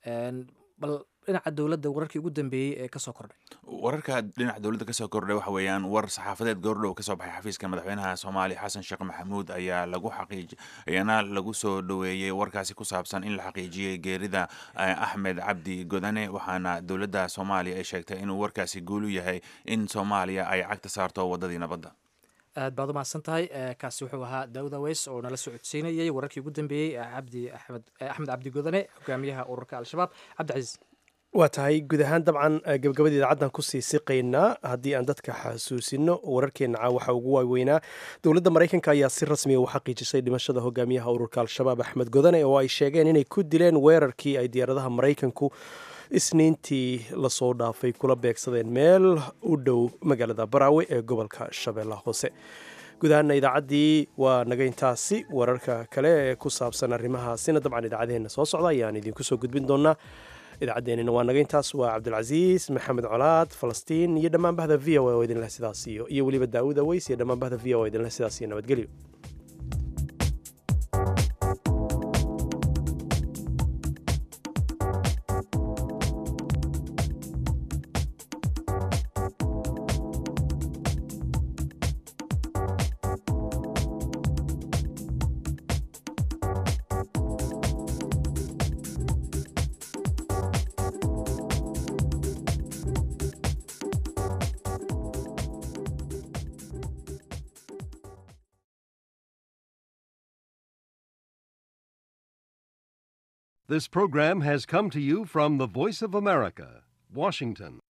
bal dhinaca dowladda wararkii ugu dambeeyey ee kasoo kordhay wararka dhinaca dowladda kasoo kordhay waxa weeyaan war saxaafadeed goordhow kasoo baxay xafiiska madaxweynaha soomaaliya xasan sheekh maxamuud ayaa lagu xaqiij ayaana lagu soo dhoweeyey warkaasi ku saabsan in la xaqiijiyey geerida axmed cabdi godane waxaana dowladda soomaaliya ay sheegtay inuu warkaasi guulu yahay in soomaaliya ay cagta saarto wadadii nabadda aad baad u mahadsan tahay kaasi wuxuu ahaa daawud aweys oo nala socodsiinayay wararkii ugu dambeeyey cabdi axmed axmed cabdi godane hogaamiyaha ururka al-shabaab cabdicasiis waa tahay guud ahaan dabcan gabagabada idaacaddan kusii siqaynaa haddii aan dadka xasuusino wararkeenna caa waxaa ugu waaweynaa dowladda maraykanka ayaa si rasmiya u xaqiijisay dhimashada hogaamiyaha ururka al-shabaab axmed godane oo ay sheegeen inay ku dileen weerarkii ay diyaaradaha maraykanku isniintii lasoo dhaafay kula beegsadeen meel u dhow magaalada baraawe ee gobolka shabeellaha hoose guud ahaana idaacaddii waa naga intaasi wararka kale ee ku saabsan arrimahaasina dabcan idaacadaheenna soo socda ayaan idinku soo gudbin doonaa idaacaddeenina waa naga intaas waa cabdilcasiis maxamed colaad falastiin iyo dhammaan bahda v o oo idinleh sidaas iyo iyo weliba daawud aweys iyo dhammaan bahda v o idinleh sidaas iyo nabadgelyo This program has come to you from the Voice of America, Washington.